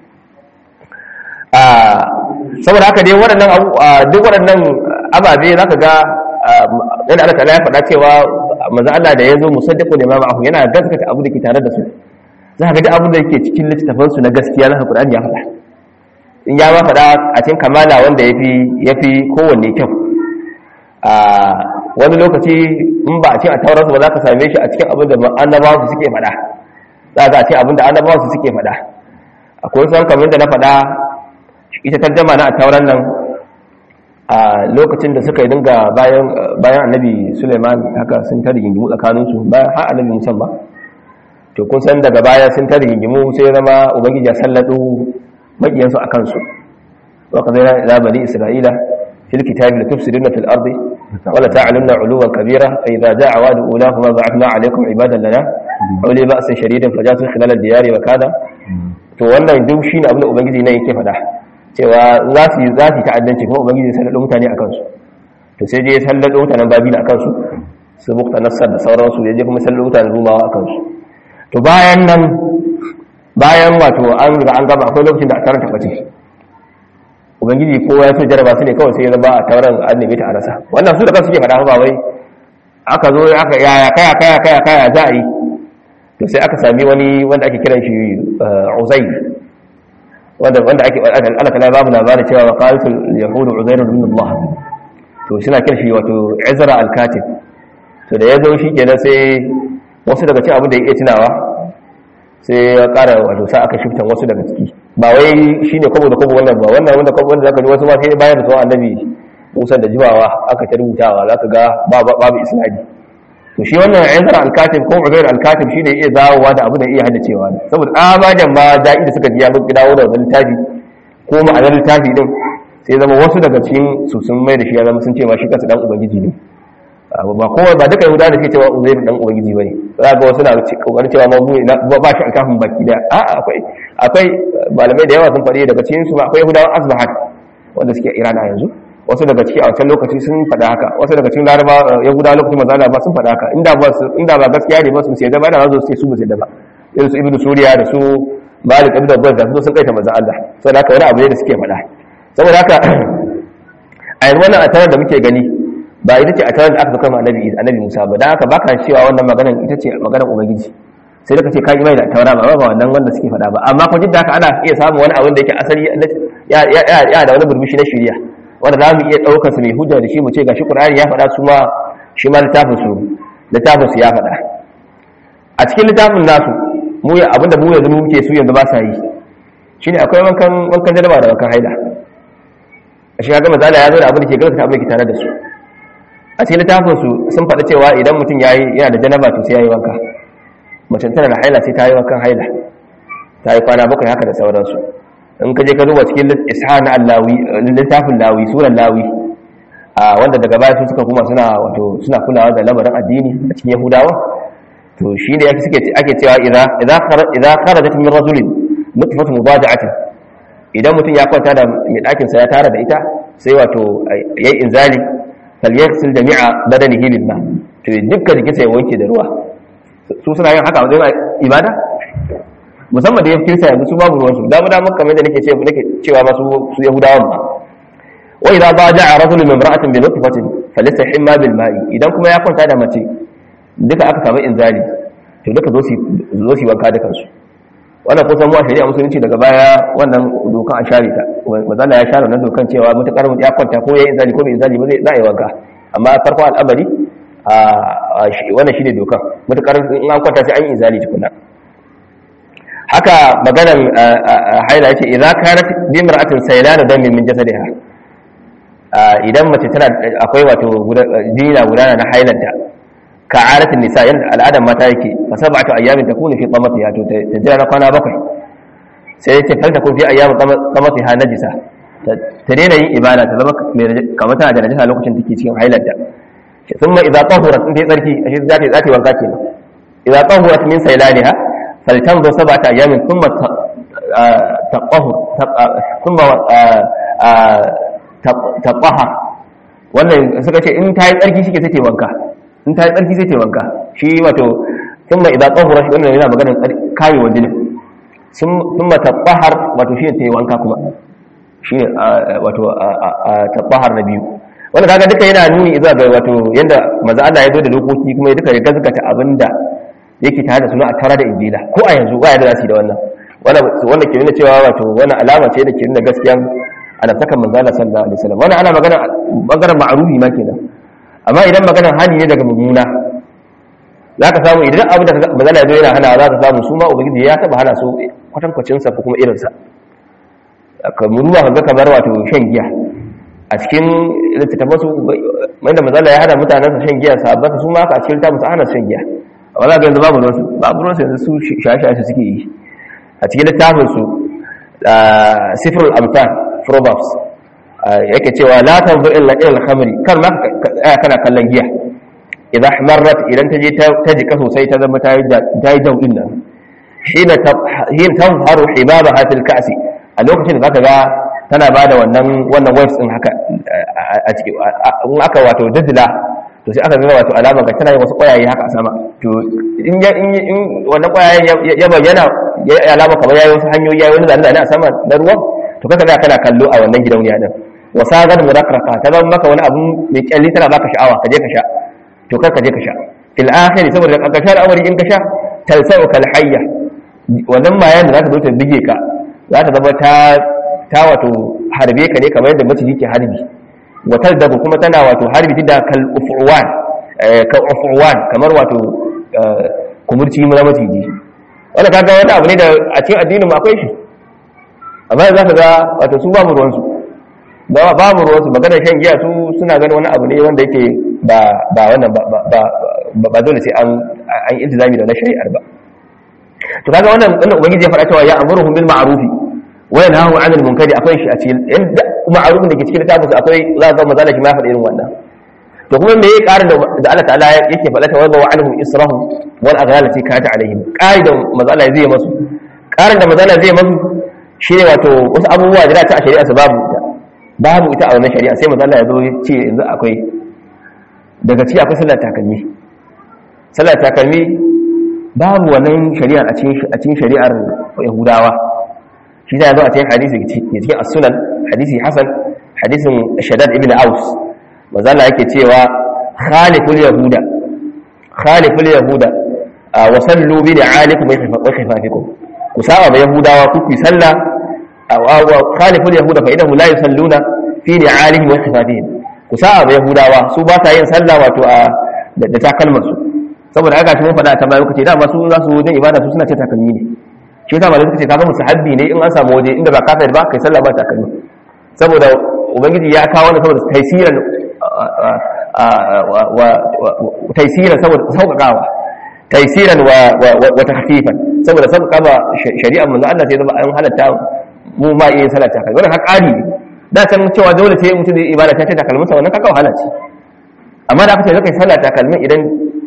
saboda haka dai waɗannan duk waɗannan ababe za ka ga yadda Allah ta'ala ya faɗa cewa manzo Allah da ya zo musaddiqu da ma ma'ahu yana gaskata abu da ke tare da su za ka ga duk abin da yake cikin littafin su na gaskiya na Qur'ani ya faɗa in ya ma faɗa a cikin kamala wanda yafi yafi kowanne kyau a wani lokaci in ba a cikin a tauransu ba za ka same shi a cikin abin da annabawa su suke faɗa za ka ce abin da annabawa su suke faɗa akwai san kamar da na faɗa ita tarjama na a tauran nan a lokacin da suka yi dinga bayan bayan annabi Suleiman haka sun ta rigingimu tsakaninsu bayan har annabi Musa ba to kun san daga baya sun ta rigingimu sai zama ubangiji ya sallado makiyansu akan su wa qadayna ila bani isra'ila fil kitabi latufsiduna fil ardi wa la ta'lamuna 'uluwan kabira fa idza ja'a wa'du ulahuma ba'athna 'alaykum 'ibadan lana uli ba'san shadidan fajatu khilal ad-diyari wa kada to wannan duk shine abin da ubangiji ne yake faɗa cewa za su yi za su ta'addanci kuma ubangiji sai da mutane akan su to sai je sallado mutanen babila akan su su bukta nassar da sauransu ya je kuma sai mutane rumawa a kansu to bayan nan bayan wato an riga an gaba akwai lokacin da a tarar tabbace ubangiji ko ya so jaraba su ne kawai sai ya zama a tauran an nemi ta a rasa wannan su da kansu ke faɗa ba wai aka zo aka yaya kaya kaya kaya kaya za a yi to sai aka sami wani wanda ake kiran shi uzai wanda wanda ake Allah kala babu labarin cewa qalatul yahudu uzair ibn Allah to suna kiran shi wato Izra al-Katib to da yazo shi kenan sai wasu daga cikin abin da yake tunawa sai ya ƙara wato sa aka shiftan wasu daga ciki ba wai shine kwabo da kwabo wannan ba wannan wanda kwabo wanda zaka ji wasu ma sai bayan da tsohon annabi Musa da jimawa aka ta rubutawa zaka ga babu isnadi to shi wannan Izra al-Katib ko Uzair al-Katib shine iya dawowa da abu da iya haddacewa ne saboda abajan ma da'i da suka ji ya dawo da wannan littafi ko ma'anar littafi din sai zama wasu daga cikin su sun mai da shi ya zama sun ce ma shi kansa dan ubangiji ne ba kowa ba duka yahudawa da ke cewa Uzair dan ubangiji bane za ga wasu na kokarin cewa ma mu ba shi alkafin baki da a akwai akwai malamai da yawa sun faɗi daga cikin su ma akwai yahudawan Asbahat wanda suke Iran a yanzu wasu daga ciki a wancan lokaci sun faɗa haka wasu daga cikin laraba ya guda lokacin manzana ba sun faɗa haka inda ba inda ba gaskiya ne ba su sai da ba da zo su ce su ba sai da ba irin su ibnu suriya da su malik ibn abbas da su sun kaita manzan Allah saboda haka wani abu ne da suke faɗa saboda haka a yanzu wannan atarar da muke gani ba ita ce atarar da aka zaka ma annabi annabi Musa ba dan haka baka cewa wannan maganar ita ce maganar ubangiji sai da kace ka imani da taura ba ba wannan wanda suke faɗa ba amma ko jidda haka ana iya samun wani abin da yake asali ya ya da wani burbushi na shari'a wanda za mu iya ɗaukar su mai hujja da shi mu ce ga shi ƙur'ani ya faɗa su ma shi ma littafin su littafin su ya faɗa a cikin littafin nasu mu ya abinda mu yanzu muke su yanzu ba sa yi shine akwai wankan wankan jaraba da wankan haila a shi kaga mazala ya zo da abin da ke gaskata abin da ke tare da su a cikin littafin su sun faɗa cewa idan mutum yayi yana da janaba to sai yayi wanka mace tana da haila sai ta yi wankan haila ta yi kwana bakwai haka da sauransu in ka je ka duba cikin isha na allawi littafin lawi suran lawi a wanda daga baya su suka kuma suna wato suna kulawa da lamarin addini a cikin yahudawa to shi ne yake suke ake cewa idza idza idza kharajat min rajulin nutfatu mubada'atin idan mutum ya kwanta da mai dakin sa ya tara da ita sai wato yayi inzali falyaghsil jami'a badanihi bil ma to dukkan jikinsa ya wanke da ruwa su suna yin haka wajen ibada musamman da ya fi kirsa yanzu su babu ruwansu damu damu kamar da nake cewa nake cewa ba su yahudawan ba wa idza baja'a rajulun min imra'atin bi nutfatin falyastahim ma bil ma'i idan kuma ya kwanta da mace duka aka samu inzali to duka zo su zo su wanka da kansu wannan kusan mu a shari'a musulunci daga baya wannan dokan a share ta mazala ya share wannan dokan cewa mutakar ya kwanta ko yayin inzali ko bai inzali ba zai za a yi wanka amma farko al'amari a wannan shine dokan mutakar in an kwanta sai an yi inzali tukuna haka maganar haila yace idza kanat bi imra'atin saylana damin min jasadiha idan mace tana akwai wato jini na gudana na hailanta ka aratin nisa yanda al'adar mata yake fa sab'atu ayyamin takunu fi qamatiha to ta jira na kwana bakwai sai yace fal takun fi ayyamin qamatiha najisa ta daina yin ibada ta zama kamar tana da najisa lokacin take cikin hailanta thumma idza tahurat in ta tsarki ashe za ta yi wanka kenan idza tahurat min saylaniha فلتنظر سبعة أيام ثم تطهر ثم تطهر wannan suka ce in ta yi tsarki shi ke sai wanka in ta yi tsarki sai ta wanka shi wato sun ma idan tsohura shi wannan yana maganin kayi wa jinin sun ma tabbahar wato shi ne ta yi wanka kuma shi ne wato tabbahar na biyu wanda kaga duka yana nuni zuwa ga wato yadda maza Allah ya zo da dokoki kuma ya duka ya gazgata abinda yake tare da suna a tara da injila ko a yanzu ba yadda za su yi da wannan wanda ke nuna cewa wato wani alama ce da ke nuna gaskiyan annabtakan manzala sallallahu alaihi wasallam wannan ana magana bangaren ma'rufi ma kenan amma idan maganar hali ne daga mummuna za ka samu idan abu da manzala ya zo yana hana za ka samu su ma ubangiji ya taba hana su kwatankwacin sa ko kuma irin sa kamar ruwa ka ga kamar wato shan giya a cikin littattafan su wanda manzala ya hana mutanen sa shan giya sabbata su ma ka a cikin littafin sa hana shan giya amma za ka yanzu babu ruwansu babu ruwansu yanzu su shashe suke yi a cikin littafinsu sifirul amtan proverbs yake cewa la tanzur illa ila al-khamri kar ma ka kana kallon giya idan marrat idan ta je ta jika sosai ta zama ta yi daudin nan hina hina tazharu hibabaha fil ka'si a lokacin da zaka ga tana bada wannan wannan waves din haka a ciki in aka wato daddala to sai aka ga wato alama ga tana yin wasu ƙwayaye haka a sama to in ya in in wannan ƙwayayen ya bayyana ya yi alama kamar yayi wasu hanyoyi yayi wani zane a sama na ruwan to kaka za kana kallo a wannan gidauniya din wa sagar murakraka ta zama maka wani abu mai kyalli tana baka sha'awa ka je ka sha to kar ka je ka sha fil akhir saboda ka sha al'amari in ka sha talsau kal hayya wannan mayan da za ta zo ta bige ka za ta zama ta ta wato harbe ka ne kamar yadda maciji ke harbi watar da kuma tana wato harbi da kal ufuwan kal ufuwan kamar wato kumurci na maciji wanda kaga wani abu ne da a cikin addinin mu akwai shi amma za ka ga wato su babu ruwansu ba babu ruwansu maganar shan giya su suna ganin wani abu ne wanda yake ba ba wannan ba ba ba dole sai an an iltizami da na shari'ar ba to kaga wannan wannan ubangiji ya faɗa cewa ya amuruhum bil ma'rufi wa yanhahu 'anil munkari akwai shi a cikin inda ma'rufin da ke cikin littafin akwai za ga mazala shi ma faɗa irin wannan to kuma me yake ƙarin da Allah ta'ala yake faɗa ta wanda wa'anhum israhum wal aghlal fi kata alaihim ƙarin da mazala zai masu ƙarin da mazala zai masu shine wato wasu abubuwa da ta a shari'a su babu ita babu ita a wannan shari'a sai mazala ya zo ya ce yanzu akwai daga ci akwai sallar takalmi sallar takalmi babu wannan shari'ar a cikin shari'ar yahudawa shi ta zo a cikin hadisi ne cikin as-sunan hadisi hasan hadisin shaddad ibn aus mazala yake cewa khaliful yahuda khaliful yahuda wa sallu bi da'alikum wa khifafikum ku saba ba yahudawa ku ku sallah wa khaliful yahuda fa idahu la yusalluna fi da'alihim wa khifafihim ku saba ba yahudawa su ba ta yin sallah wato a da takalmar su saboda haka shi mun faɗa ta bayan kace dama su za su wajen ibada su suna ce takalmi ne shi yasa malaka ce kaga musahabbi ne in an samu waje inda ba kafir ba kai sallah ba takalmi saboda ubangiji ya kawo ne saboda taysiran wa taysiran saboda sauƙaƙawa taysiran wa wa tahfifan saboda sauƙaƙa shari'ar manzo Allah sai zama an halatta mu ma iya sallah takalmi wannan haƙari ne da san cewa dole sai mutum zai ibada ta ce takalminsa wannan kaka wahala ce amma da aka ce zaka yi sallah takalmin idan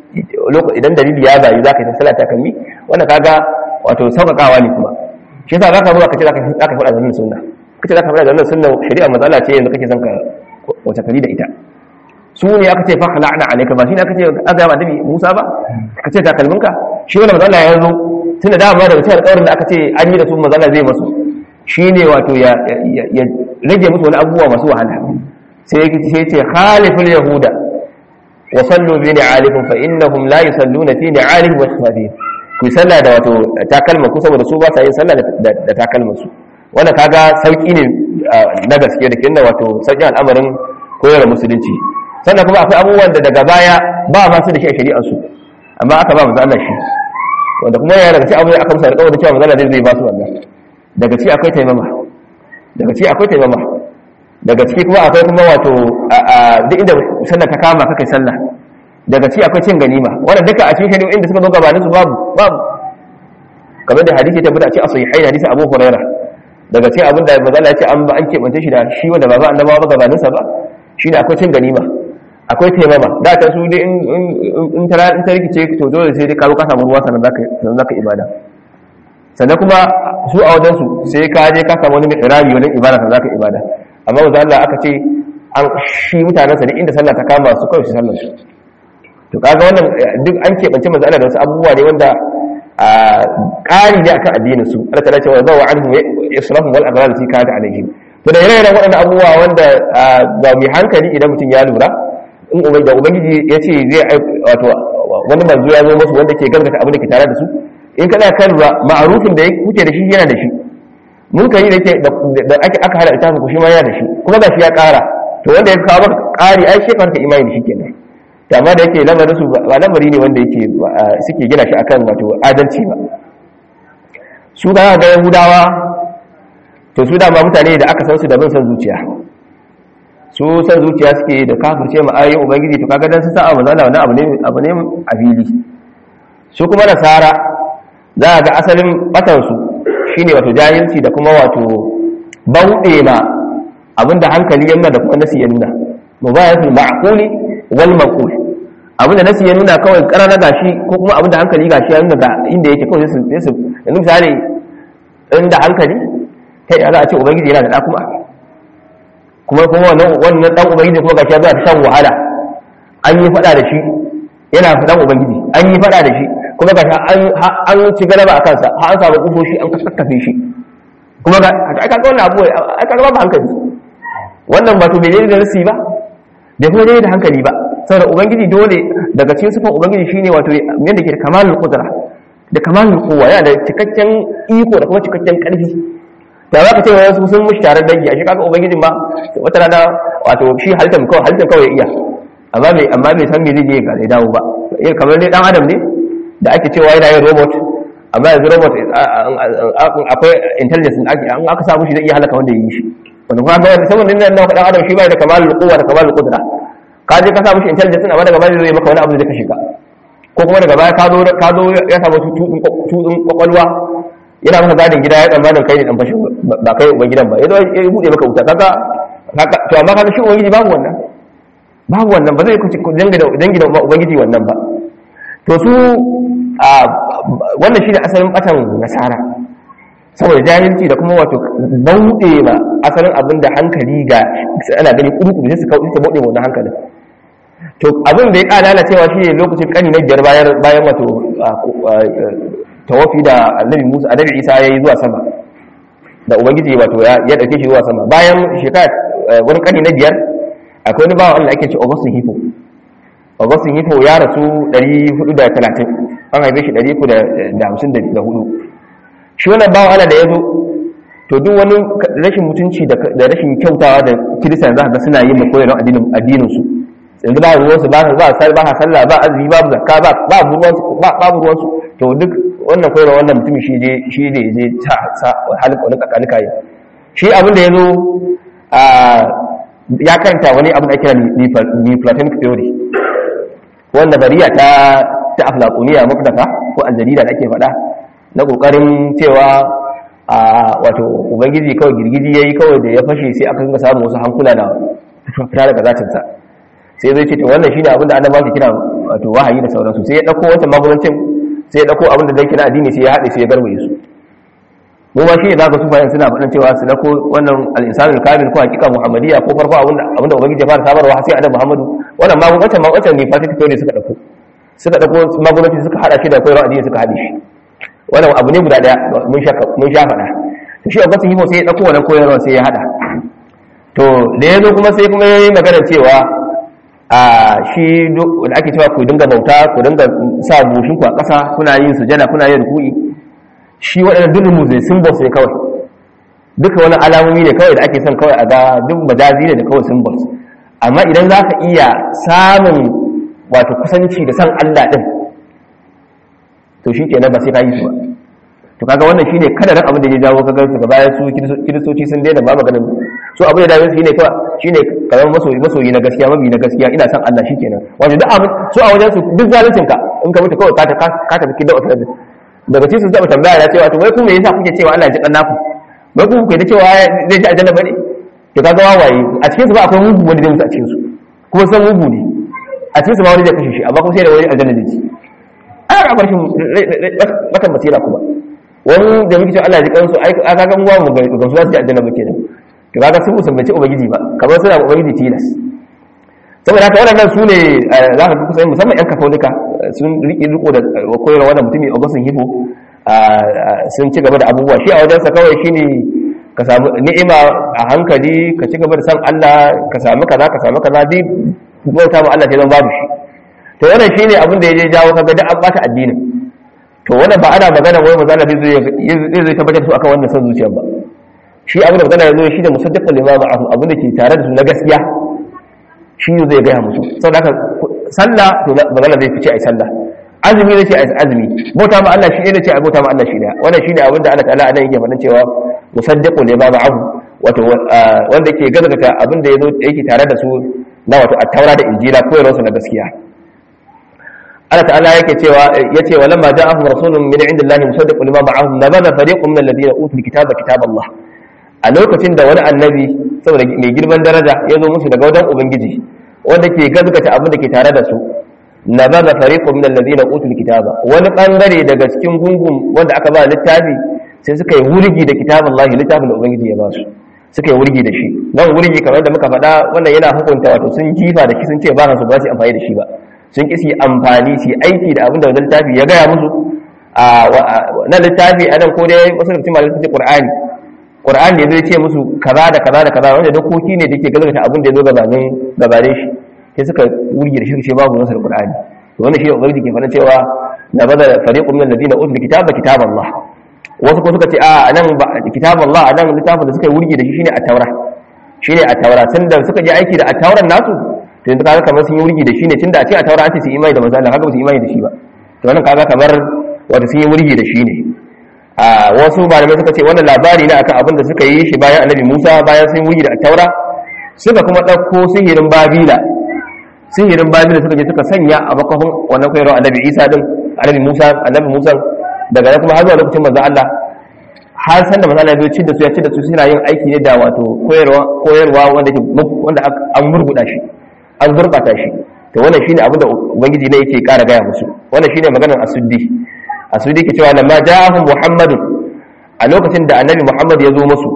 idan dalili ya bayu za ka yi sallah takalmi wanda kaga wato sauƙaƙawa ne kuma shi yasa za ka zo ka ce za ka yi faɗa zanen sunna ka ce za ka faɗa zanen sunna shari'a matsala ce yanzu kake son ka wace kari da ita su ne aka ce fa la'ana alayka ba shi ne aka ce aka yaba annabi Musa ba ka ce takalminka shi wannan matsala ya zo tunda da ba daga cikin alƙawarin da aka ce an yi da su matsala zai masu shine wato ya rage musu wani abubuwa masu wahala sai ya ce khaliful yahuda وصلوا بنعالكم فإنهم لا يصلون في نعالهم وخفافهم ku salla da wato takalma ku saboda su ba sa yin sallah da takalma su wannan kaga sauki ne na gaske da kinna wato sauki al'amarin koyar musulunci sannan kuma akwai abubuwan da daga baya ba ma su da shi a shari'ar su amma aka ba manzo Allah shi wanda kuma yana daga cikin abu aka musa alƙawarin cewa manzo Allah zai ba su wannan daga ci akwai taimama daga ci akwai taimama daga ciki kuma akwai kuma wato duk inda sallah ta kama kakai sallah daga ciki akwai cin ganima wannan duka a cikin shari'o'in da suka zo gabanin su babu babu kamar da hadisi ta fita a cikin asahihai hadisi Abu Hurairah daga cikin abin da manzo Allah ya ce an ba an kebance shi da shi wanda ba ba annabawa ba gabanin sa ba shine akwai cin ganima akwai taimama da ta su dai in in ta in ta rikice to dole sai dai ka zo ka samu ruwa sannan zaka sannan zaka ibada sannan kuma su a wajen su sai ka je ka samu wani mai irami wajen ibada sannan zaka ibada amma wanzu Allah aka ce an shi mutanensa duk inda sallah ta kama su kawai su sallar su to kaga wannan duk an keɓance manzo Allah da wasu abubuwa ne wanda a ƙari ne akan addinin su Allah ta ce wa zawa anhu israfun wal aghlal fi kana alaihim to da irin waɗannan abubuwa wanda ga mai hankali idan mutum ya lura in da ubangiji ya ce zai wato wani manzo ya zo musu wanda ke gaskata abin da ke tare da su in kana kan lura ma'arufin da kuke da shi yana da shi munkari da ke da ake aka hada littafin ku shi ma yana da shi kuma ga shi ya kara to wanda ya kawo maka kari ai shi kanka imani da shi kenan to amma da yake lamarin su ba lamari ne wanda yake suke gina shi akan wato adalci ba su ga ga yahudawa to su dama mutane da aka san su da bin san zuciya su san zuciya suke da kafirce ma ayoyin ubangiji to kaga dan su sa'a manzala wannan abu ne abu ne a fili su kuma nasara za ga asalin batansu shine wato jahilci da kuma wato bauɗe ma abinda hankali ya nuna da kuma nasi ya nuna mubayatul ma'quli wal maqul abinda nasi ya nuna kawai karana gashi ko kuma abinda hankali gashi ya nuna ga inda yake kawai sai su yanzu misali inda hankali kai ya za a ce ubangiji yana da ɗa kuma kuma kuma wannan wannan dan ubangiji kuma gashi ya zo ta shan wahala an yi fada da shi yana fadan ubangiji an yi fada da shi kuma ga an an ci galaba a kansa har an samu kufoshi an kaskafe shi kuma ga aka ga wannan abu aka ga ba hankali wannan wato bai da nasi ba da kuma dai da hankali ba saboda ubangiji dole daga cikin sifan ubangiji shine wato yanda ke da kamalul qudra da kamalul quwwa yana da cikakken iko da kuma cikakken karfi da za ka ce wasu sun mushi tare dangi a shi kaga ubangijin ba wata rana wato shi halittar kawai halittar kawai iya amma bai amma bai san me zai je ga zai dawo ba iya kamar dai dan adam ne da ake cewa yana yin robot amma yanzu robot akwai intelligence da ake an aka samu shi zai iya halaka wanda ya yi shi wanda kuma ga saboda nan nan dan adam shi bai da kamalul quwwa da kamalul qudra ka je ka samu shi intelligence amma daga baya zai maka wani abu da kashe ka ko kuma daga baya ka zo ka zo ya samu tutun kwakwalwa yana maka gadin gida ya tsammanin kai ne dan fashin ba kai uban gidan ba ya zo ya bude maka wuta kaga to amma kaga shi ubangiji babu wannan babu wannan ba zai ku dangi da dangi da ubangiji wannan ba to su a wannan shine asalin batan nasara saboda jahilci da kuma wato bauɗe ma asalin abin da hankali ga ana gani kudu sai su kawo su bauɗe wannan hankalin to abin da ya ƙara lalacewa shi ne lokacin ƙani na biyar bayan wato tawafi da annabi musa annabi isa ya yi zuwa sama da ubangiji wato ya ɗauke shi zuwa sama bayan shekara wani ƙani na biyar akwai wani bawan allah ake ce augustin hifo augustin hifo ya rasu 430 an haife shi 354 shi wannan bawan allah da ya zo to duk wani rashin mutunci da rashin kyautawa da kiristan za ga suna yin makoyar addinin su yanzu ba ruwansu ba ba ba sallah ba azumi ba zakka ba ba ruwansu ba babu ruwansu to duk wannan koyarwa wannan mutumin shi je shi ne je ta sa halika wani kakalika yi shi abin da yazo a ya karanta wani abin da ake kira Neoplatonic theory wanda bariya ta ta aflaquniya mukdafa ko aljarida da ake faɗa na kokarin cewa a wato ubangiji kawai girgiji yayi kawai da ya fashe sai aka dinga samu wasu hankula da fita daga zatinsa sai zai ce to wannan shine abin da annabawa ke kira wato wahayi da sauransu sai ya dauko wancan magudancin sai ya dauko abin da zai kira addini sai ya haɗe sai ya garwaye su mu ma shine zaka su bayan suna faɗin cewa su dauko wannan al-insanul kamil ko hakika muhammadiyya ko farko abin da abin da ubangiji ya fara sabarwa sai annabi muhammadu wannan magudancin magudancin ne fatin ne suka dauko suka dauko magudancin suka hada shi da koyarwa addini suka hade shi wannan abu ne guda daya mun sha mun sha faɗa to shi augustin himo sai ya dauko wannan koyarwa sai ya hada to da ya zo kuma sai kuma ya yi magana cewa a shi da ake cewa ku dinga bauta ku dinga sa bushin ku a ƙasa kuna yin sujada kuna yin ruku'i shi waɗannan duk mu zai symbols ne kawai duka wani alamomi ne kawai da ake son kawai a ga duk majazi ne da kawai symbols amma idan za ka iya samun wato kusanci da san Allah ɗin to shi kenan ba sai ka yi su ba to kaga wannan shine kadarin abin da ya jawo kaga daga baya su kiristoci sun daina ba maganin su abin da dawo shine kawai shine karamar masoyi masoyi na gaskiya mabi na gaskiya ina san Allah shikenan wato duk abin su a wajen su duk zaluncin ka in ka mutu kawai ka ka ka tafi kidda wata daga cikin sun zaba tambaya ya ce wato wai ku me yasa kuke cewa Allah ya ji kan naku wai ku kuke da cewa zai ji aljanna bane to kaga wawaye a cikin su ba akwai mugu wanda zai mutu a cikin su kuma san mugu ne a cikin su ma wani zai kashe shi amma kuma sai da wani aljanna zai ci ana ga barshin bakan basira kuma wani da muke cewa Allah ya ji kansu ai aka ga uwa mu ga su za su ji aljanna ba kenan to kaga sun musammanci ubangiji ba kamar suna ubangiji tilas saboda haka waɗannan su ne za ka kusa musamman yan katolika sun riƙe riko da koyarwa wannan mutumi augustin hifo sun ci gaba da abubuwa shi a wajensa kawai shine ka samu ni'ima a hankali ka ci gaba da san Allah ka samu kaza ka samu kaza duk bauta ma Allah sai zan babu shi to wannan shine abin da ya je jawo kaga duk an bata addinin to wannan ba ana magana wai manzo Allah zai zai tabbatar su akan wannan san zuciyar ba shi abin da magana ya zo shi da musaddiqul limama abin da ke tare da su na gaskiya shi ne zai gaya musu saboda haka sallah to magana zai fice ai sallah azumi zai ce ai azumi bauta ma Allah shi ne ce ai bauta ma Allah shi ne wannan shine abin da Allah ta'ala anan yake faɗin cewa musaddiqul limama abu wato wanda yake gazgata abin da yazo yake tare da su na wato at-taura da injila koyarwarsu na gaskiya Allah ta'ala yake cewa yace wa lamma ja'ahum rasulun min indillahi musaddiqun lima ma'ahum nabadha fariqun min alladhina utul kitaba kitaballah a lokacin da wani annabi saboda mai girman daraja ya zo musu daga wajen ubangiji wanda ke gazgata abin da ke tare da su nabadha fariqun min alladhina utul kitaba wani bangare daga cikin gungun wanda aka ba littafi sai suka yi wurgi da kitaballahi littafin da ubangiji ya ba su suka yi wurgi da shi nan wurgi kamar da muka faɗa wannan yana hukunta wato sun jifa da shi sun ce ba su ba su amfani da shi ba sun ƙi su yi amfani su yi aiki da abin da wannan littafi ya gaya musu a na littafi a nan ko dai wasu da cikin malamai sun ce qur'ani qur'ani ne zai ce musu kaza da kaza da kaza wanda dokoki ne da ke gazgata abin da ya zo gabanin gabanin shi sai suka wurgi da shi ce babu nasu da qur'ani to wannan shi ne ubangiji ke faɗa cewa na bada fariqun min alladhina utul kitaba kitaballah wasu ko suka ce a nan ba kitaballah a nan littafin da suka yi wurgi da shi shine at-taura shine at-taura tunda suka je aiki da at-tauran nasu to yanzu kaga kamar sun yi wurgi da shi ne tunda a ce at-taura an ce su imani da manzo Allah kaga ba su imani da shi ba to wannan kaga kamar wanda sun yi wurgi da shi ne a wasu malamai suka ce wannan labari ne akan abin da suka yi shi bayan annabi Musa bayan sun wurgi da at-taura suka kuma ɗauko sihirin babila sihirin babila suka je suka sanya a bakafin wannan koyarwa annabi Isa din annabi Musa annabi Musa daga nan kuma har zuwa lokacin manzo Allah har san da manzo Allah ya ci da su ya ci da su suna yin aiki ne da wato koyarwa koyarwa wanda ke wanda an murguda shi an gurbata shi to wannan shine abin da ubangiji ne yake ƙara gaya musu wannan shine maganar asuddi asuddi ke cewa lamma ja'ahum muhammadun a lokacin da annabi muhammad ya zo musu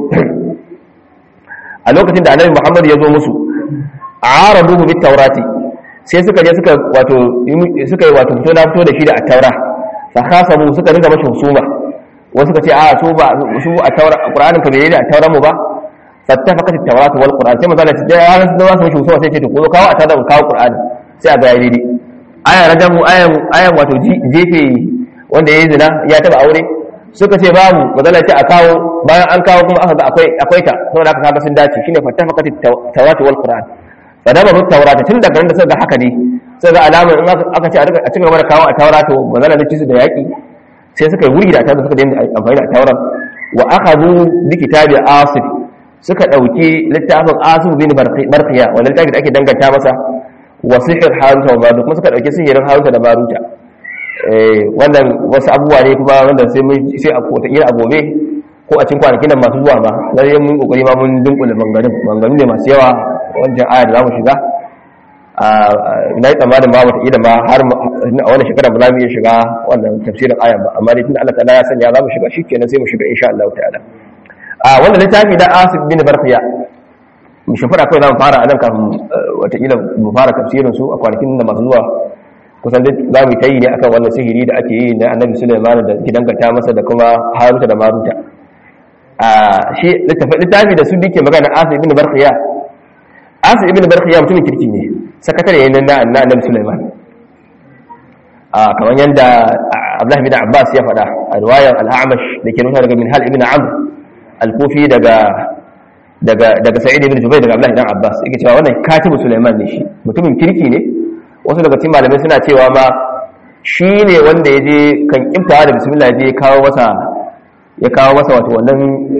a lokacin da annabi muhammad ya zo musu araduhu bit tawrati sai suka je suka wato suka yi wato fito na fito da shi da at-taura fa khasabu suka riga mashi husuma wasu suka ce a to ba su at-taura qur'anin ka bai da at-taura mu ba fattafaqat at-tawrat wal qur'an sai manzo Allah ya ran da wasu husuma sai ce to ko kawo at-taura kawo qur'ani sai a ga yayi daidai aya rajamu ayan ayan wato jefe wanda yayi zina ya taba aure suka ce babu manzo Allah ya ce a kawo bayan an kawo kuma aka ga akwai akwai ta saboda haka kaga sun dace shine fattafaqat at-tawrat wal qur'an fadama rut taurata tun daga nan da suka ga haka ne sai ga alamar in aka ce a cikin gaba da kawo a taura to ba zana ci su da yaki sai suka yi wuri da taura suka daina amfani da tauran wa akhadhu bi kitabi asif suka dauki littafin asif bin barqiya wanda littafin da ake danganta masa wa sihr haruta wa marut kuma suka dauki sihirin haruta da maruta eh wannan wasu abubuwa ne kuma wanda sai mun sai a kota ira a gobe ko a cikin kwanakin nan masu zuwa ba lalle mun kokari ma mun dunkule bangarin bangarin ne masu yawa wancan aya da za mu shiga na yi tsammanin ba wata ida ma har a wani shekara ba za mu iya shiga wannan tafsirin ayan ba amma dai tun Allah ta'ala ya sanya za mu shiga shikenan sai mu shiga insha Allah ta'ala a wannan littafi da Asif bin Barqiya mu shafara kai za mu fara anan kafin wata ila mu fara tafsirin su a kwanakin da masu zuwa kusan duk za mu yi ne akan wannan sihiri da ake yi na Annabi Sulaiman da ke danganta masa da kuma Haruta da Maruta a shi littafi da su dike magana Asif bin Barqiya asir ibn barkhiya mutumin kirki ne sakatare ne na na annabi sulaiman a kamar yanda abdullah bin abbas ya faɗa a riwayar al-a'mash da ke nuna daga minhal ibn amr al-kufi daga daga daga sa'id ibn jubayr daga abdullah ibn abbas yake cewa wannan katibu sulaiman ne shi mutumin kirki ne wasu daga cikin malamai suna cewa ma shi ne wanda ya je kan kimtawa da bismillah ya je kawo masa ya kawo masa wato wannan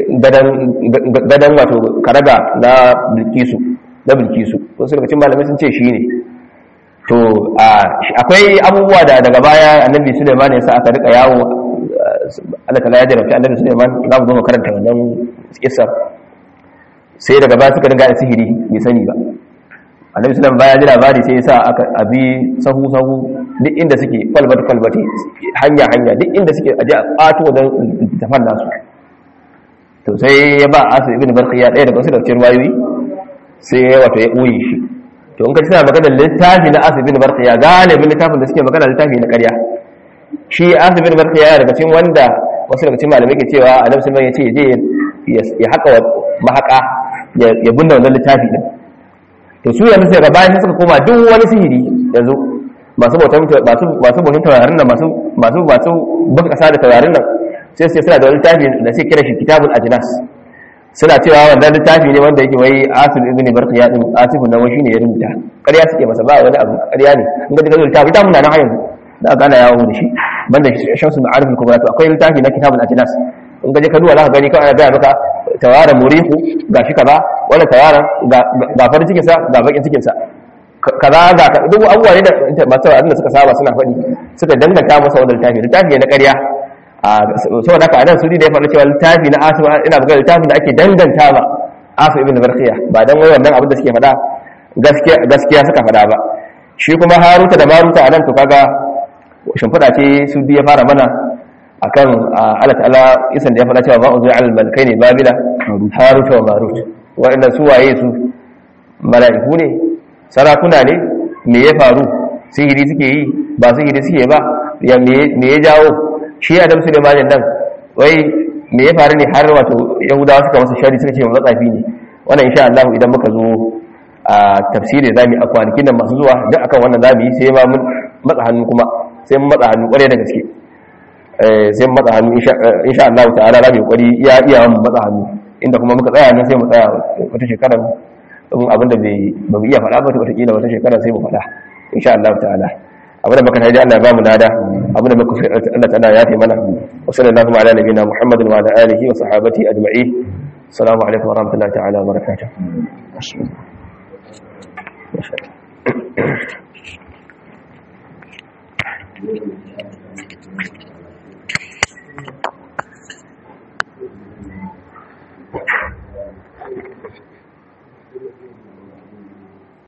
gadan wato karaga na bilkisu na bilkisu wasu daga cikin malamai sun ce shi ne to akwai abubuwa da daga baya annabi suleiman ya sa aka rika yawo Allah ta ya jarabta annabi suleiman za mu zo mu karanta wannan kissar sai daga baya suka dinga sihiri bai sani ba annabi suleiman baya ji labari sai ya sa aka abi sahu sahu duk inda suke kwalbati kwalbati hanya hanya duk inda suke aje a ƙato don tafan nasu to sai ya ba asu ibn barqiya ɗaya daga wasu daga cikin wayoyi sai ya wato ya ɓoye shi to in ka suna magana littafi na asibin barkiya galibin littafin da suke magana littafi na ƙarya shi asibin barkiya ya daga cikin wanda wasu daga cikin malamai ke cewa a nafsin ya ce je ya haka mahaka ya binne wannan littafi din to su yanzu sai gaba sai suka koma duk wani sihiri yanzu masu bautan masu masu bautan taurarin nan masu masu masu buga kasa da taurarin nan sai sai suna da wani littafi da sai kira shi kitabul ajnas suna cewa wannan littafi ne wanda yake wai asif ibn barqiya din asifun nan wai shine ya rubuta ƙarya suke masa ba wani abu ƙarya ne in ga daga littafi ta muna nan har yanzu da aka ana yawo da shi banda shamsu ma'arif al-kubra to akwai littafi na kitabul ajnas in ga je ka duba za ka gani kawai ana gaya maka tawaran murihu gashi kaza wannan tawaran ga farin cikin sa ga bakin cikin sa kaza ga duk abubuwa ne da masu da suka saba suna faɗi suka danganta masa wannan littafi littafi ne na ƙarya saboda haka anan sudi da ya faɗa cewa littafi na asu ina buga littafin da ake danganta ba asu ibn barqiya ba dan wai wannan abin da suke faɗa gaskiya gaskiya suka faɗa ba shi kuma haruta da maruta anan to kaga shimfiɗa ce sudi ya fara mana akan Allah ta'ala isan da ya faɗa cewa ba uzu al malkai ne babila harut wa marut waɗannan su waye su mala'iku ne sarakuna ne me ya faru sihiri suke yi ba sihiri suke ba ya me ya jawo shi adam sulaimanin nan wai me ya faru ne har wato yahudawa suka masa shari suka ce matsafi ne wannan insha Allah idan muka zo a tafsiri za mu yi a kwanakin nan masu zuwa duk akan wannan za mu yi sai ma mun matsa hannu kuma sai mun matsa hannu kwarai da gaske sai mun matsa hannu insha Allah ta'ala za mu yi kwari iya iya mun matsa hannu inda kuma muka tsaya nan sai mu tsaya wata shekara in abin da ba mu iya faɗa ba wata kila wata shekara sai mu faɗa insha Allah ta'ala abin da muka taji Allah ya ba mu lada abin da muka Allah ta'ala ya fi mana wa sallallahu ala nabiyina Muhammadin wa ala alihi wa sahabati ajma'in assalamu alaikum wa rahmatullahi ta'ala wa barakatuh